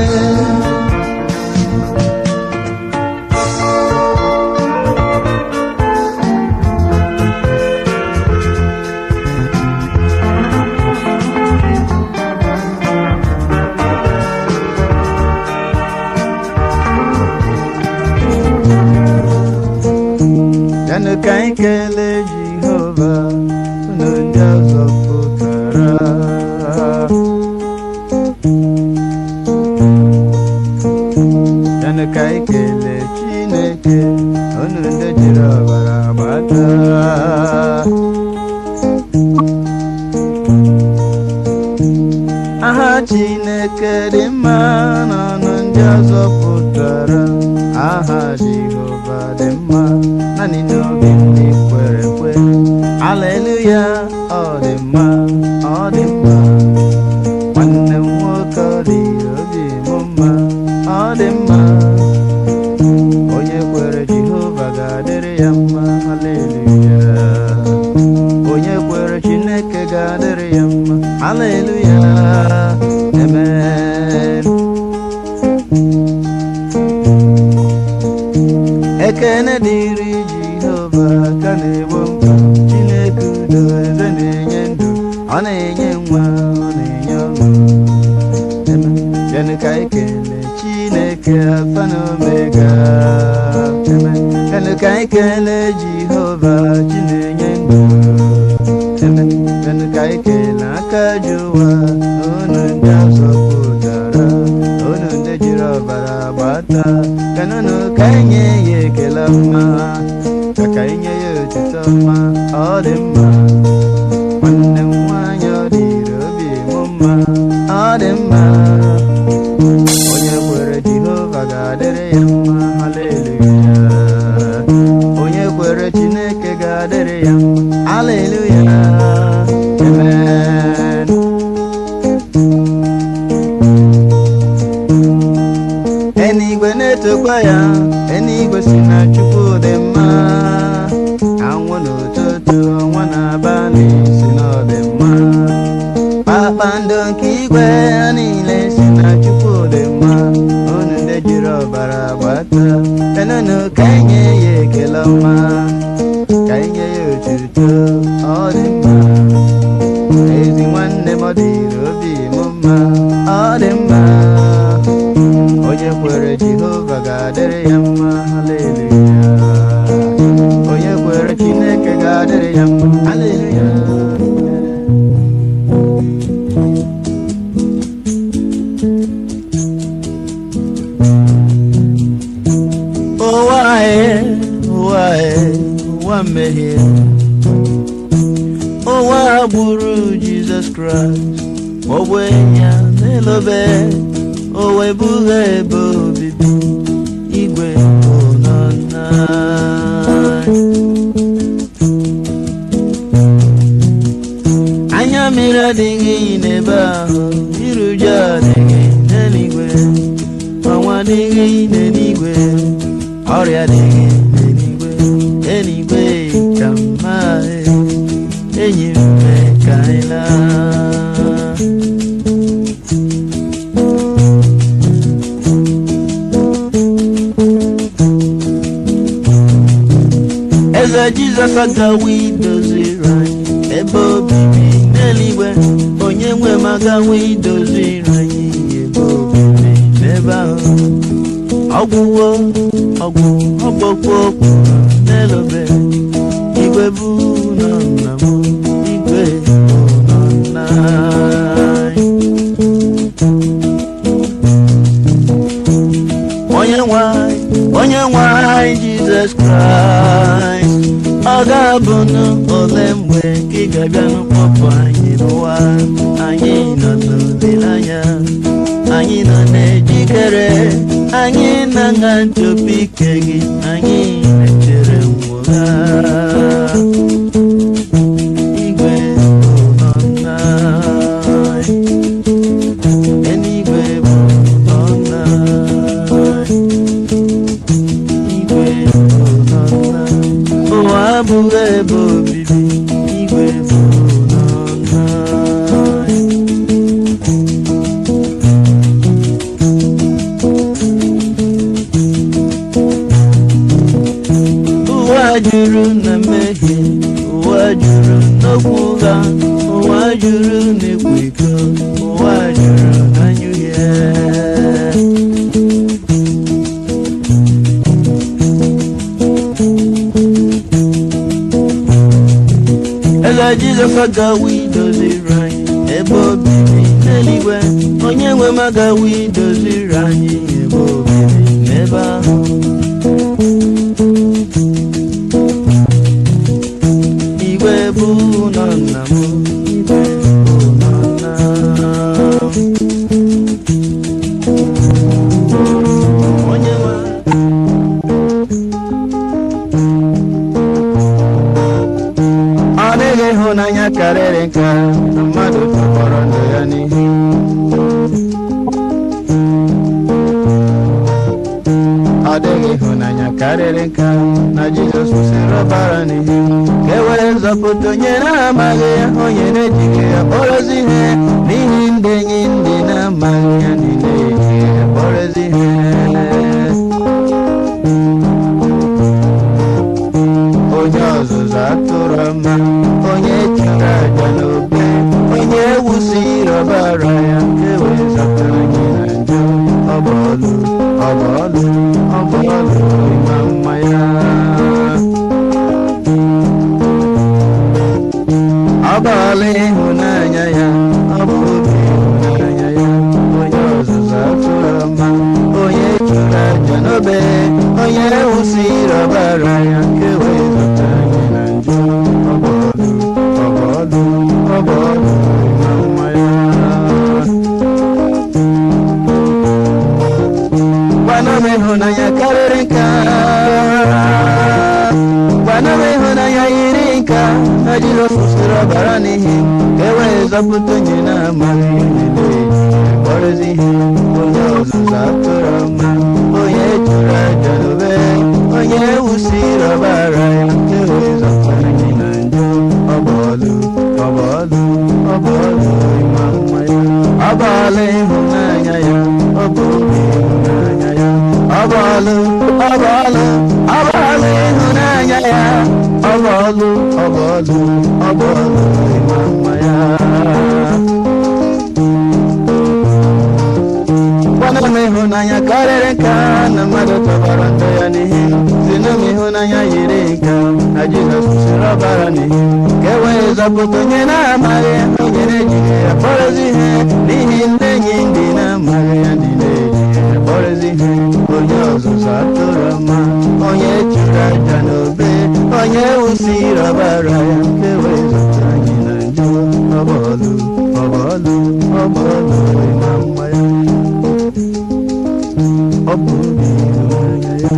yanụ ka anyị kelee jehova unu ndị ọzọ pụtara yanụ ka anyị kelee chineke unu ndị jiri ọbara gbata aha chineke dị mma n'ọnụ ndị ọzọ pụtara aha jehova dị mma naanị n'obi ndị kwere ekwe aleluya ọ dị mma ọ dị mma nwanne m nwoke ọ dị obi m mma ọ dị mma onye kwere jehova ga-adịrị ya mma aleluya onye kwere chineke ga-adịrị ya mma aleluya amen ekene dịrị jehova ka na-egbo mkpa chineke udo eze na-enye ndụ ọ na-enye nwa ọ na-enye ọṅụ Amen. Bịanụ ka anyị kelee chineke alfa na omega Amen. Bịanụ ka anyị kelee jehova chi na-enye ndụ Amen. Bịanụ ka anyị kelee aka ji ụwa unu ndị azọpụtara unu ndị jiri ọbara gbata kanụnụ ka anyị nye ya ekele mma ka ka anyị nye ya otuto mma ọ dị mma nwanne m nwaanyị ọ dịrị obi m mma ọ dị mma onye kwere jehova ga-adịrị ya mma haleluya onye kwere chineke ga-adịrị ya mma haleluya amen enigwe na-etokwa ya enigwe si na chukwu dị mma anwụ n'ụtụtụ ọnwa na-abalị si na ọ dị mma kpakpando nke igwe ha niile si na chukwu dị mma unu ndị jiri ọbara gbata enunu ka enye ya ekele ọma ka enye ya otuto ọ dị mma ezi nwanne m ọ dịrị obi m mma ọ dị mma onye kwere jehova ga-adịrị ya mma haleluya onye kwere chineke ga-adịrị ya mma haleluya ụwa anyị ụwa anyị ụwa mmehie ụwa gburu jizọs kraịst ọgwụ ya n'elobe o wee bugha ebe obibi igwe ụlọ nna anya mmiri adịghị n'ebe ahụ iruju adịghị n'eluigwe ọnwa adịghị n'eluigwe ọrịa adịghị n'eluigwe eluigwe ka mma enyi m ka anyị laa eze jizọs agawo idoziri anyị ebe obibi n'eluigwe onye nwe m agawo idoziri anyị ebe obibi n'ebe ahụ ọgwụwo ọgwụ ọgbọkwu okwu n'elobe igwe bụ nọ nna m igwe bụ nọ nna anyị onye nwanyị onye nwanyị jizọs kraịst ọ ga-abụnụ ole mgbe ka ị ga-abịa n'ụkpọpụ anyị n'ụwa anyị nọ n'olileanya anyị nọ na-ejikere anyị na-aṅa nchọpụ ike gị anyị na-echere ngwụgha igwe bụ nna eluigwe bụ nna igwe bụ nna ụwa abụghị ebe obibi igwe bụ nna ụwa juru na mmehie ụwa juru n'okwu ụgha ụwa juru n'ịkwa iko ụwa juru na nyuhie eze jizọs agawa idoziri anyị ebe obibi n'eluigwe onye nwe m agawa idoziri anyị ebe obibi n'ebe ahụ igwe bụ ụlọ nna m igwe bụ ụlọ nna m. onye nwe ọ dịghị ịhụnanya karịrị nke a, na mmadụ tọgbọrọ ndụ ya n'ihe ọ dịghị ịhụnanya karịrị nke a, na jizọs kwụsịrị ọbara n'ihe ka e were nzọpụta onye na-amaghị ya onye na-ejighị ya kpọrọzi ihe n'ihi ndị enyi ndị na-amaghị ya ndị na-ejighị ya kpọrọzi ihe onye ọzụzụ atụrụ ọma onye chụrụ aja n'obe onye wusiri ọbara ya ewezata anyị na njọ ọbọlụ ọbọlụ ọbọlụ ịma mma ya ọbọlụ ịhụnanya ya ọ bụ obi ịhụnanya ya onye ọzụzụ atụrụ ọma onye chụrụ aja n'obe onye wusiri ọbara ya ewezata anyị na njọ ọbọlụ ọbọlụ ọbọlụ ịma mma ya gwana m ịhụnanya karịrị nka gwana m ịhụnanya yiri nka na jizọs kwụsịrị ọbara n'ihi ka e wee zọpụta onye na-amaghị ihe na-eji kpọrọzi ihe onye ọzụzụ atụrụ ọma onye chụrụ aja n'obe onye wusiri ọbara ya ka e wee zọpụta anyị na njọ ọbọlụ ọbọlụ ọbọlụ ịma mma ya ọbọlụ ịhụnanya ya ọ bụ obi ịhụnanya ya ọbọlụ ọbọlụ ọbọlụ ịhụnanya ya ọbọlụ ọbọlụ ọbọlụ ịma mma ya gwana m ịhụnanya karịrị nka na mmadụ tọbara ndụ ya n'ihi zina m ịhụnanya yiri nka na jizọs kwụsịrị ọbara n'ihi ka e wee zọpụta onye na-amaghị ya onye na-ejighị ya kpọrọzi ihe n'ihi ndị enyi ndị na-amaghị ya ndị na-ejighị ya kpọrọzi ihe onye ọzụzụ atụrụ ọma onye chụrụ aja n'obe onye wusiri ọbara ya ka e wee zọpụta anyị na njọ ọbọlụ ọbọlụ ọbọlụ ịma mma ya ọ bụ obi ịhụnanya ya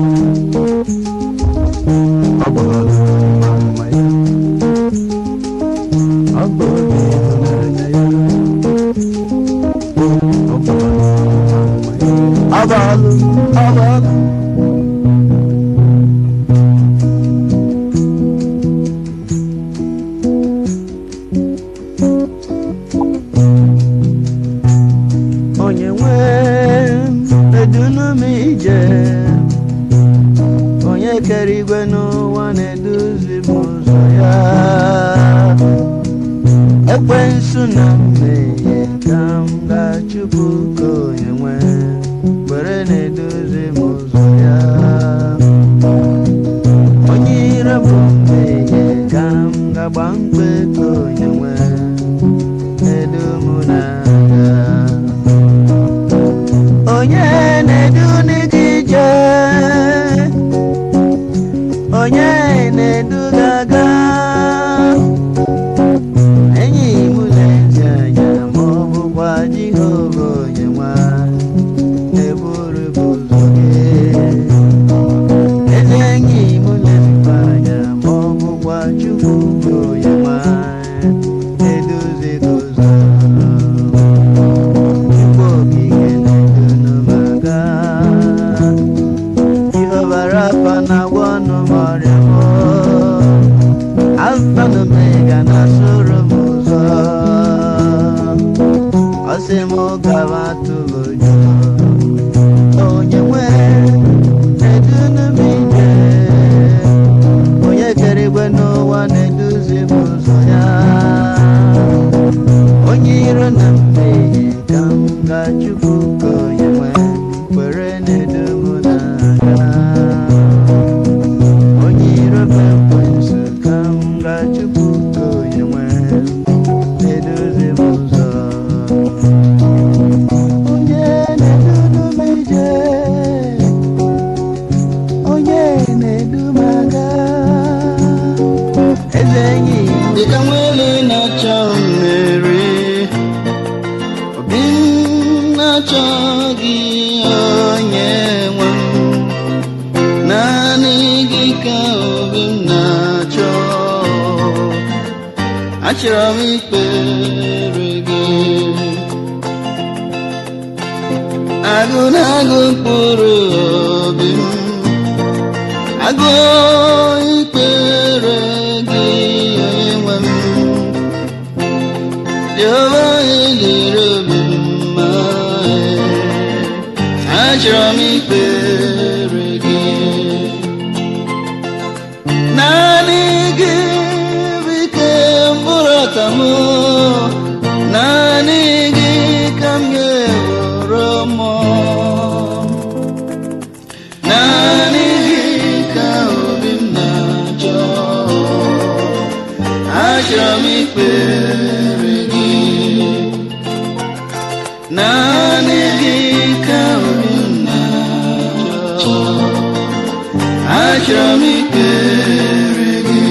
ọ bụ ọlụ ịma mma ya ọ bụ obi ịhụnanya ya ọ bụ ọlụ ịma mma ya ọ bụ ọlụ ọ bụ ọlụ onye nwe edunu m ije onye kere igwe n'ụwa na-eduzi m ụzọ ya ekwensu na mmehie ka m ga-achụpụ ka onye nwe were na-edozi m ụzọ ya onye ire bụ mmehie ka m ga-agba mkpe ka onye nwe edu m n'aga onye na-edu ndị gị ije achọrọ m ikpere gị agụ na-agụ mkpụrụ obi m agụ ikpere gị onye nwe m Jehova elere obi m mma achọrọ m ikpere gị naanị gị bụ ike mkpụrụ ọta m naanị gị ka m ga-ewere mmụọ naanị gị ka obi m na-achọ achọrọ m ikpere gị naanị gị ka obi m na-achọ achọrọ m ikpere gị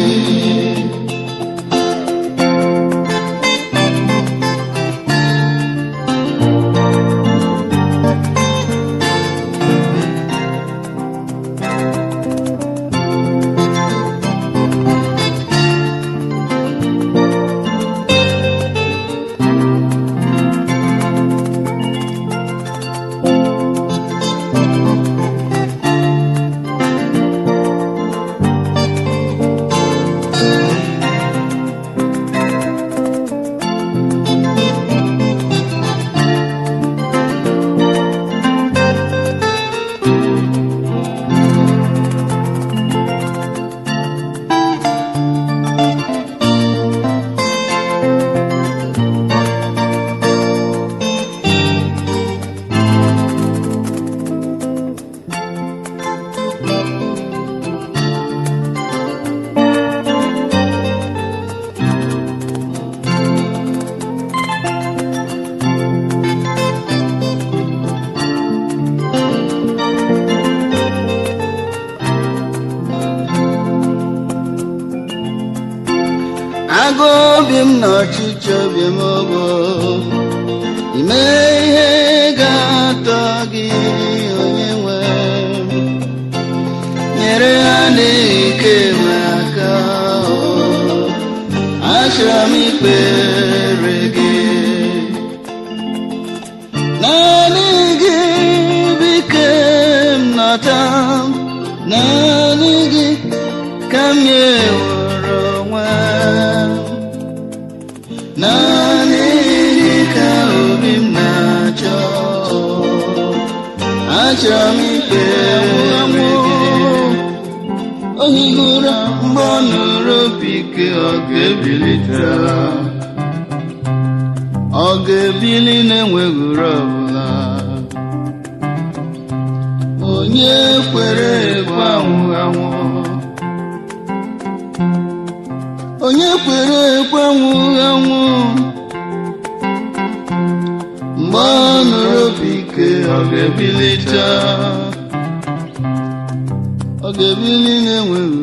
agụ obi m na ọchịchị obi m bụ ime ihe ga-atọ gị onye nwe m. nyere ha n'ike m aka achọrọ m ikpere gị naanị gị bike m nọta naanị gị ka m nyewere onwe m. naanị gị ka obi m na-achọ achọrọ m ikpere gị ohigura mgbe ọ nụrụ obi ike ọ ga-ebilite ọ ga-ebili na-enweghị uru ọbụla onye kwere ekwe anwụ anwụ onye kwere ekwe anwụ anwụ mgbe ọ nụrụ obi ike ọ ga-ebilite ọ ga-ebili na-enweghị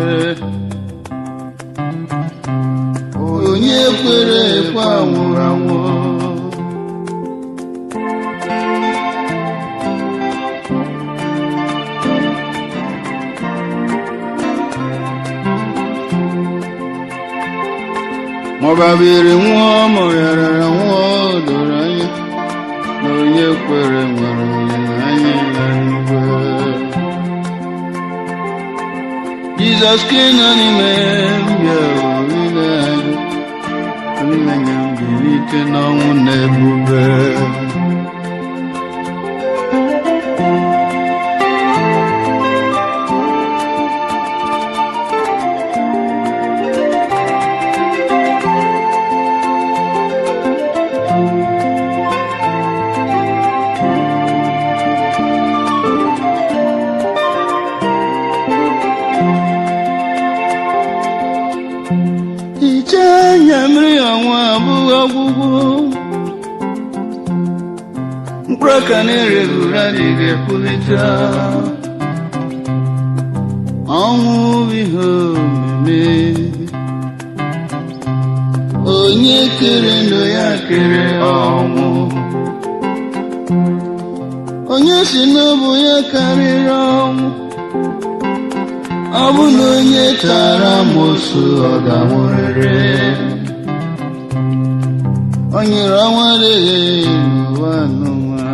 ure onye kwere ekwe anwụrụ anwụ maọbabiri nwụọ ma ọ yarara nwụọ doro anya na onye kwere nwere olileanya ya n'igwe Jizọs ka ị nọ n'ime m bịa olileanya olileanya m bilite n'ọnwụ na ebube hichaa anya mmiri ọnwa abụghị ọgwụgwụ mkpụrụ aka na-ereghị ure adịghị epulite ọnwụ bụ ihe omume onye kere ndụ ya kere ọnwụ onye si n'ọbụ ya karịrị ọnwụ ọ bụ na onye tara amosu ọ ga-anwụrịrị o nyere ọnwa adịghị n'ụwa n'ụwa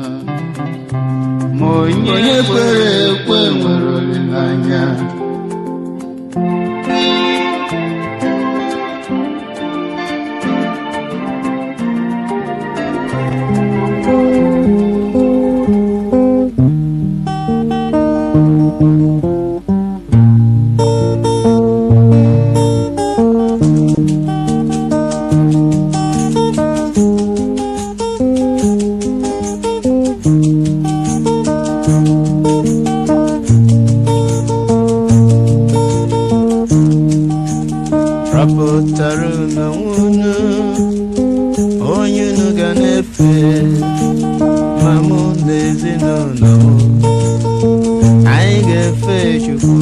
ma onye kwere ekwe nwere olileanya rapụtara n'onwe unu onye unu ga na-efe ma mụ na ezinụlọ m anyị ga-efe chukwu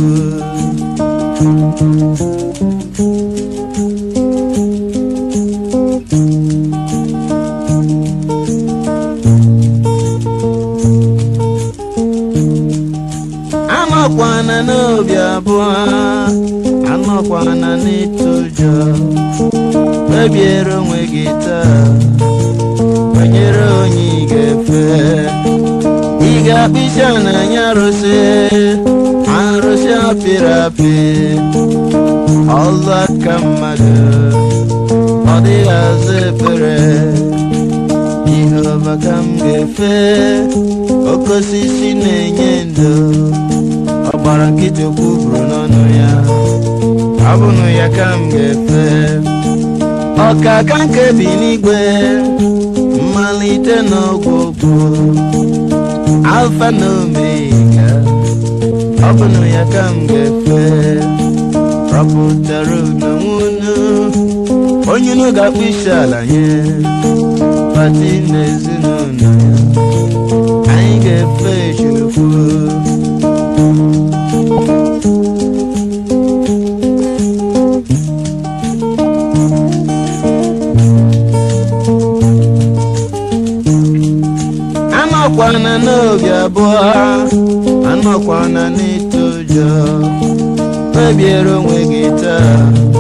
anọkwana n'obi abụọ anọkwana n'ịtụ ụjọ kpebiere onwe gị taa banyere onye ị ga-efe ị ga-akpịsị ananya arụsị arụsị apịrị apị ọlụ aka mmadụ ọ dịghị azụ ekpere jehova ka m ga-efe oke osisi na-enye ndo ọgbara nkịtị okwu buru n'ọnụ ya ọ bụnụ ya ka m ga-efe ọkaka nke bi n'igwe mmalite n'ọgwụgwụ alfa na omega ọ bụnụ ya ka m ga-efe rọpụtara n'onwe unu onye unu ga-akpụ isi ala nye pati na ezinụlọ ya anyị ga-efe chukwu anọkwana n'obi abụọ anọkwana n'ịtụ ụjọ kpebiere onwe gị taa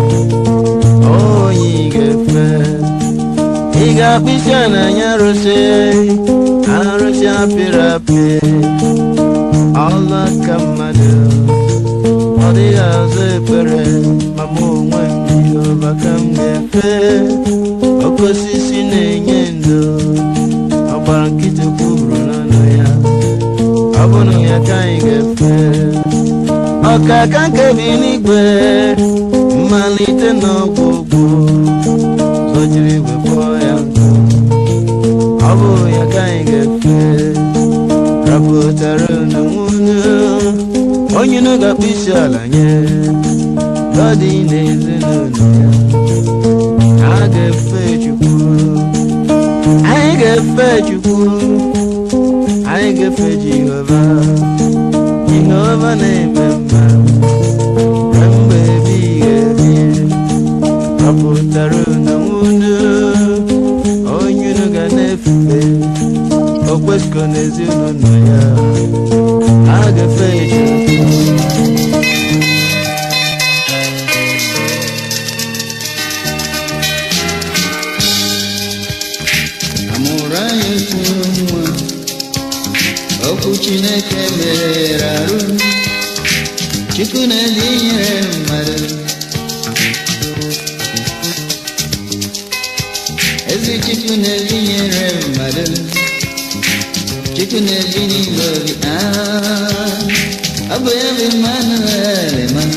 onye ị ga-efe ị ga-akpịsị ananya arụsị arụsị apịrị apị ọlụ aka mmadụ ọ dịghị azụ ekpere ma mụ onwe m jehova ka m ga-efe oke osisi na-enye ndo ọgbara nkịtị kwuburu n'ọnụ ya ọ bụrụ ya ka anyị ga-efe ọkaka nke bi n'igwe mmalite n'ọgwụgwụ zojiri wepụọ ya nkụ ọ bụ ya ka anyị ga-efe rapụtara n'onwe unu onye unu ga-akpụ isi ala nye gọdị na ezinụlọ ya a ga-efe chukwu anyị ga-efe chukwu anyị ga-efe jehova jehova na-eme mma na mgbe ebighị ebi ọpụtara n'onwe unu onye unu ga na-efe okwesịgo n'ezinụlọ ya a ga-efe chukwu amụrụ anyị otu nwa okwu chineke mere arụ chukwu na-ezi nyere mmadụ ezi chukwu na-ezi nyere mmadụ chukwu na-ebi n'ime obi ah, ọ bụ ya bụ Emmanuel Emmanuel.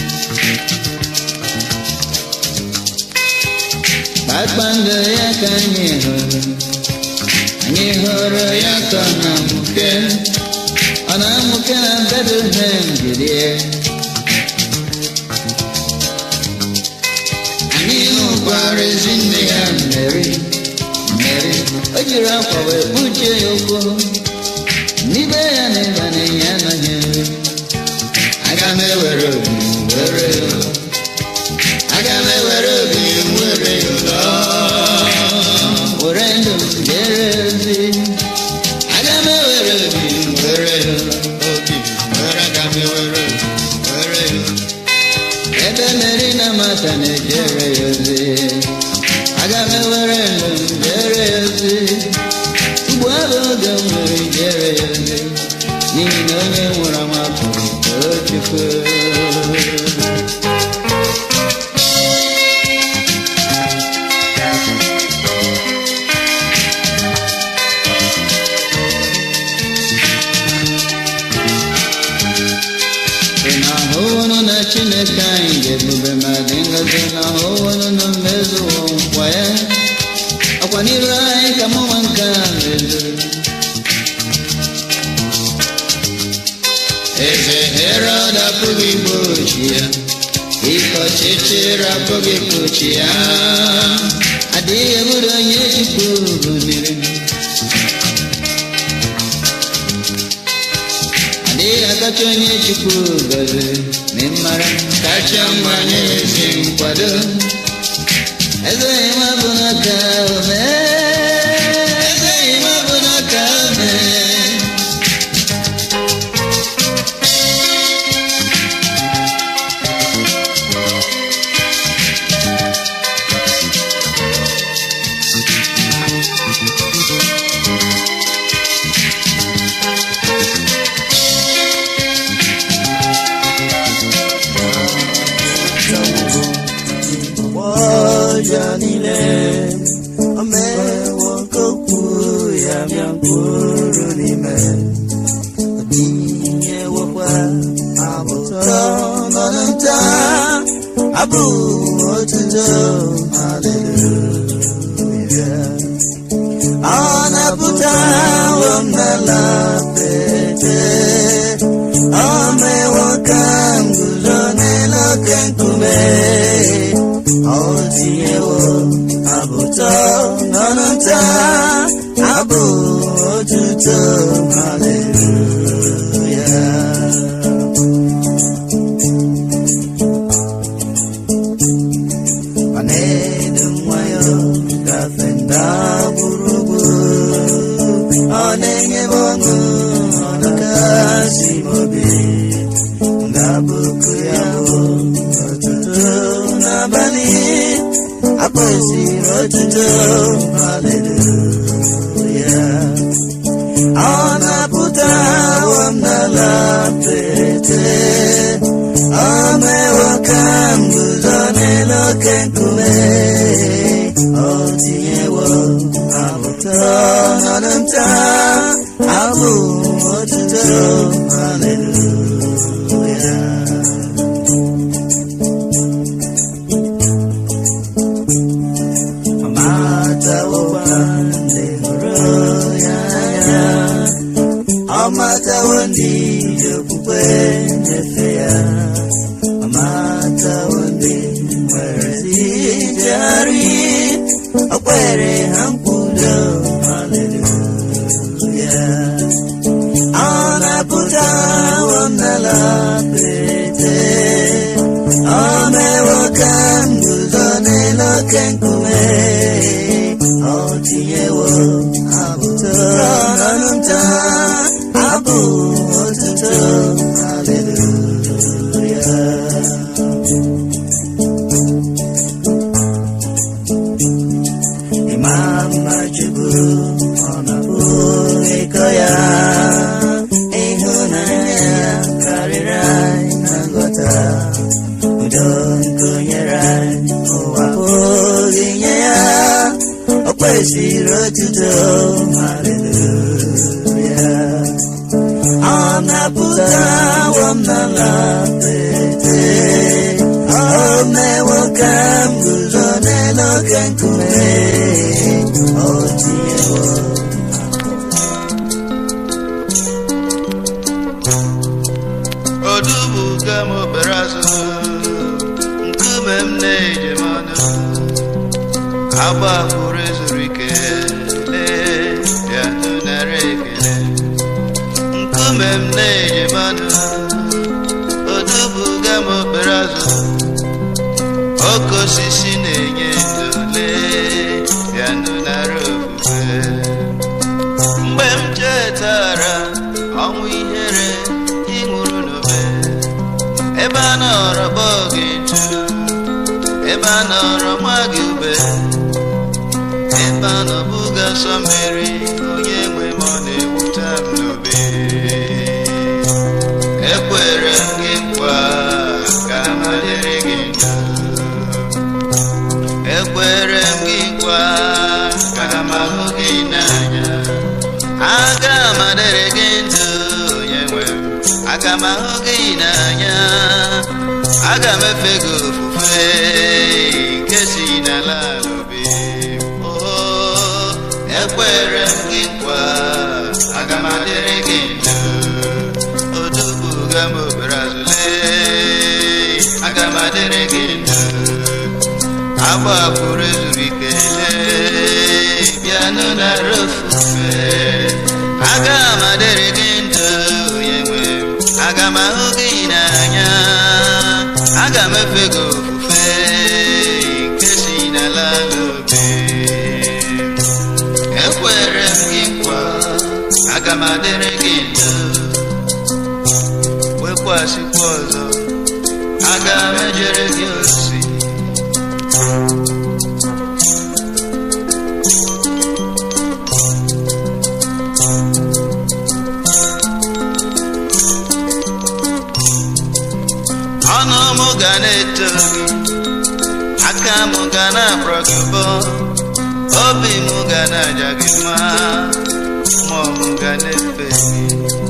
kpakpando ya ka anyị hụrụ anyị hụrụ ya ka ọ na-amụke ọ na-amụke na Bethlehem Judea anyị hụkwara ezi nne ya Mary Mary o jiri akwa wee kpuchie ya ụkwụ n'ibe ya na ịba na ya anaghị nri aga m ewere obi m were ya aga m ewere obi m were ya ụlọ were ndụ m jere ozi aga m ewere obi m were ya ụlọ obi m were aga m ewere obi m were ya ụlọ ebe meri na mata na-ejere ya ozi aga m ewere ndụ m ahụhụnụ na chineke anyị ga-ebube ma dị ngọzi na ahụhụnụ na mmezu nkwa ya ọkwa n'iru anyị ka mụnwa nke a mezuru eze herod apụghị igbochi ya ike ọchịchịrị apụghị ikpochi ya adịghị ebudo onye chukwu gụziri adịghị akacha onye chukwu gọziri ma mara kacha mma nye ezi nkwado eze ịma bụ n'aka ome eze ịma bụ n'aka ome ọjọọ niile o mewo nke okwu ya bịa mkpụrụ n'ime tinyewokwa abụtọ nọdụ nta abụ otuto haleluya ọ na-apụtawo m n'ala pete o mewo ka m guzo n'elu oke nkume ọ tinyewo abụtọ n'ọnụ nta abụ otuto haleluya ọ na-edu nwayọ gafe nda gburugburu ọ na-enye m ọṅụ ọ na-akasi m obi ngabụkụ ya bụ ọtụtụ n'abalị akpọsiri ọtụtụ haleluya ọ na-apụtawo m n'ala pete ọ mewo ka m guzo n'elu oke nkume ọ tinyewo abụtọ n'ọnụ nta abụ otuto haleluya ọmatawokwa ndị hụrụ ya anya ọmatawo ndị ji okwukwe nyefe ya ọmatawo ndị nwere ijegharị o kwere ha mkwudo haleluya ọ na-apụtawo m n'ala pete ọ mewo ka m guzo n'elu oke nkume ọ tinyewo abụtọ n'ọnụ nta abụ otuto haleluya ịma mma chukwu ọ na-abụ ịkọ ya ịhụnanya ya karịrị anyị na nghọta udo nke o nyere anyị ụwa pụghị nye ya o kwesịrị otuto haleluya ọ na-apụtawo m n'ala pete o mewo ka m guzo n'elu oke nkume o tinyewo odubuga m obere azụ nkume m na-eje m ọnụ agbakwuru ezuru ike lee ya nara ekele nkume m na-eje m ọnụ odubuga m obere azụ oke osisi na-enye ndụ lee ya nara ofufe mgbe m chetara ọnwụ ihere ịnwụrụ n'obe ebe a nọrọ kpọọ gị ntu ebe a nọrọ nwa gị ube ebe a nọ buga sọ mmeri onye nwe m ọ na-ewute m n'obe ekwere m gị nkwa ka m dịrị gị ndụ ekwere m gị nkwa ka m ahụ gị n'anya aga m adịrị gị ndụ onye nwe m aga m ahụ gị n'anya aga m efe gị ofufe nke si n'ala n'obi oo ekwere m gị nkwa aga m adịrị gị ndụ odubuga m obere azụle aga m adịrị gị ndụ agbapụrụ ezuru ikele bịanụ nara ofufe aga m adịrị gị ndụ onye nwe m. aga m ahụ gị n'anya aga m efe gị ofufe nke si n'ala n'obi ekwere m gị nkwa aga m adịrị gị ndụ wekwasịkwa ọzọ aga m ejere gị ozi ọnụ m ga na-eto gị aka m ga na-akpọrọ gị ụbọ obi m ga na-aja gị mma mmụọ m ga na-efe gị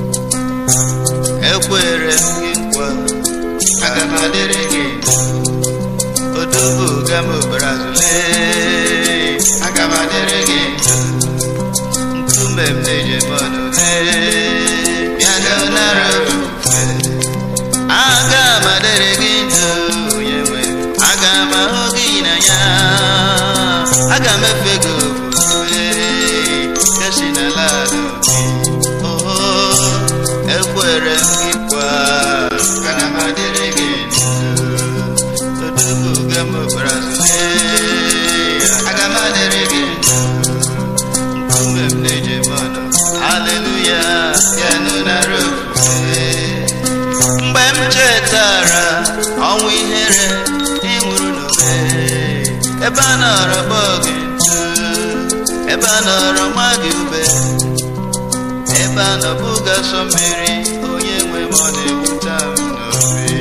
ekwere m gị nkwa aga m adịrị gị odobo ga m obere azụle aga m adịrị gị nkume m na-eje mọnụ bịanụ nara ofufe aga m adịrị gị ndụ onye nwe aga m ahụ gị n'anya aga m efe gị ofufe kesi n'ala n'obi oo ekwere m gị kwa aga m adịrị gị ndụ odobuga m obara zule aga m adịrị gị ndụ nkume m na-eje mmanụ haleluya bịanụ nara ofufe mgbe m chetara ọnwụ ihere ịnwụrụ n'obe ebe a nọrọ gbọọ gị ntu ebe a nọrọ nwa gị ube ebe a nọ bụga sọ mmiri onye nwe m ọ na-ewuta m n'obi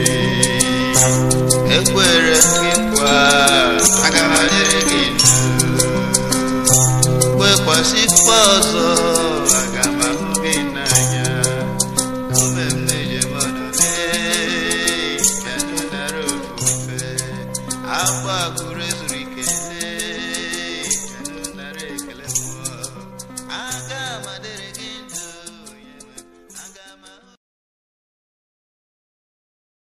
ekwere m gị nkwa aga m adịrị gị ndụ kwekwasịkwa ọzọ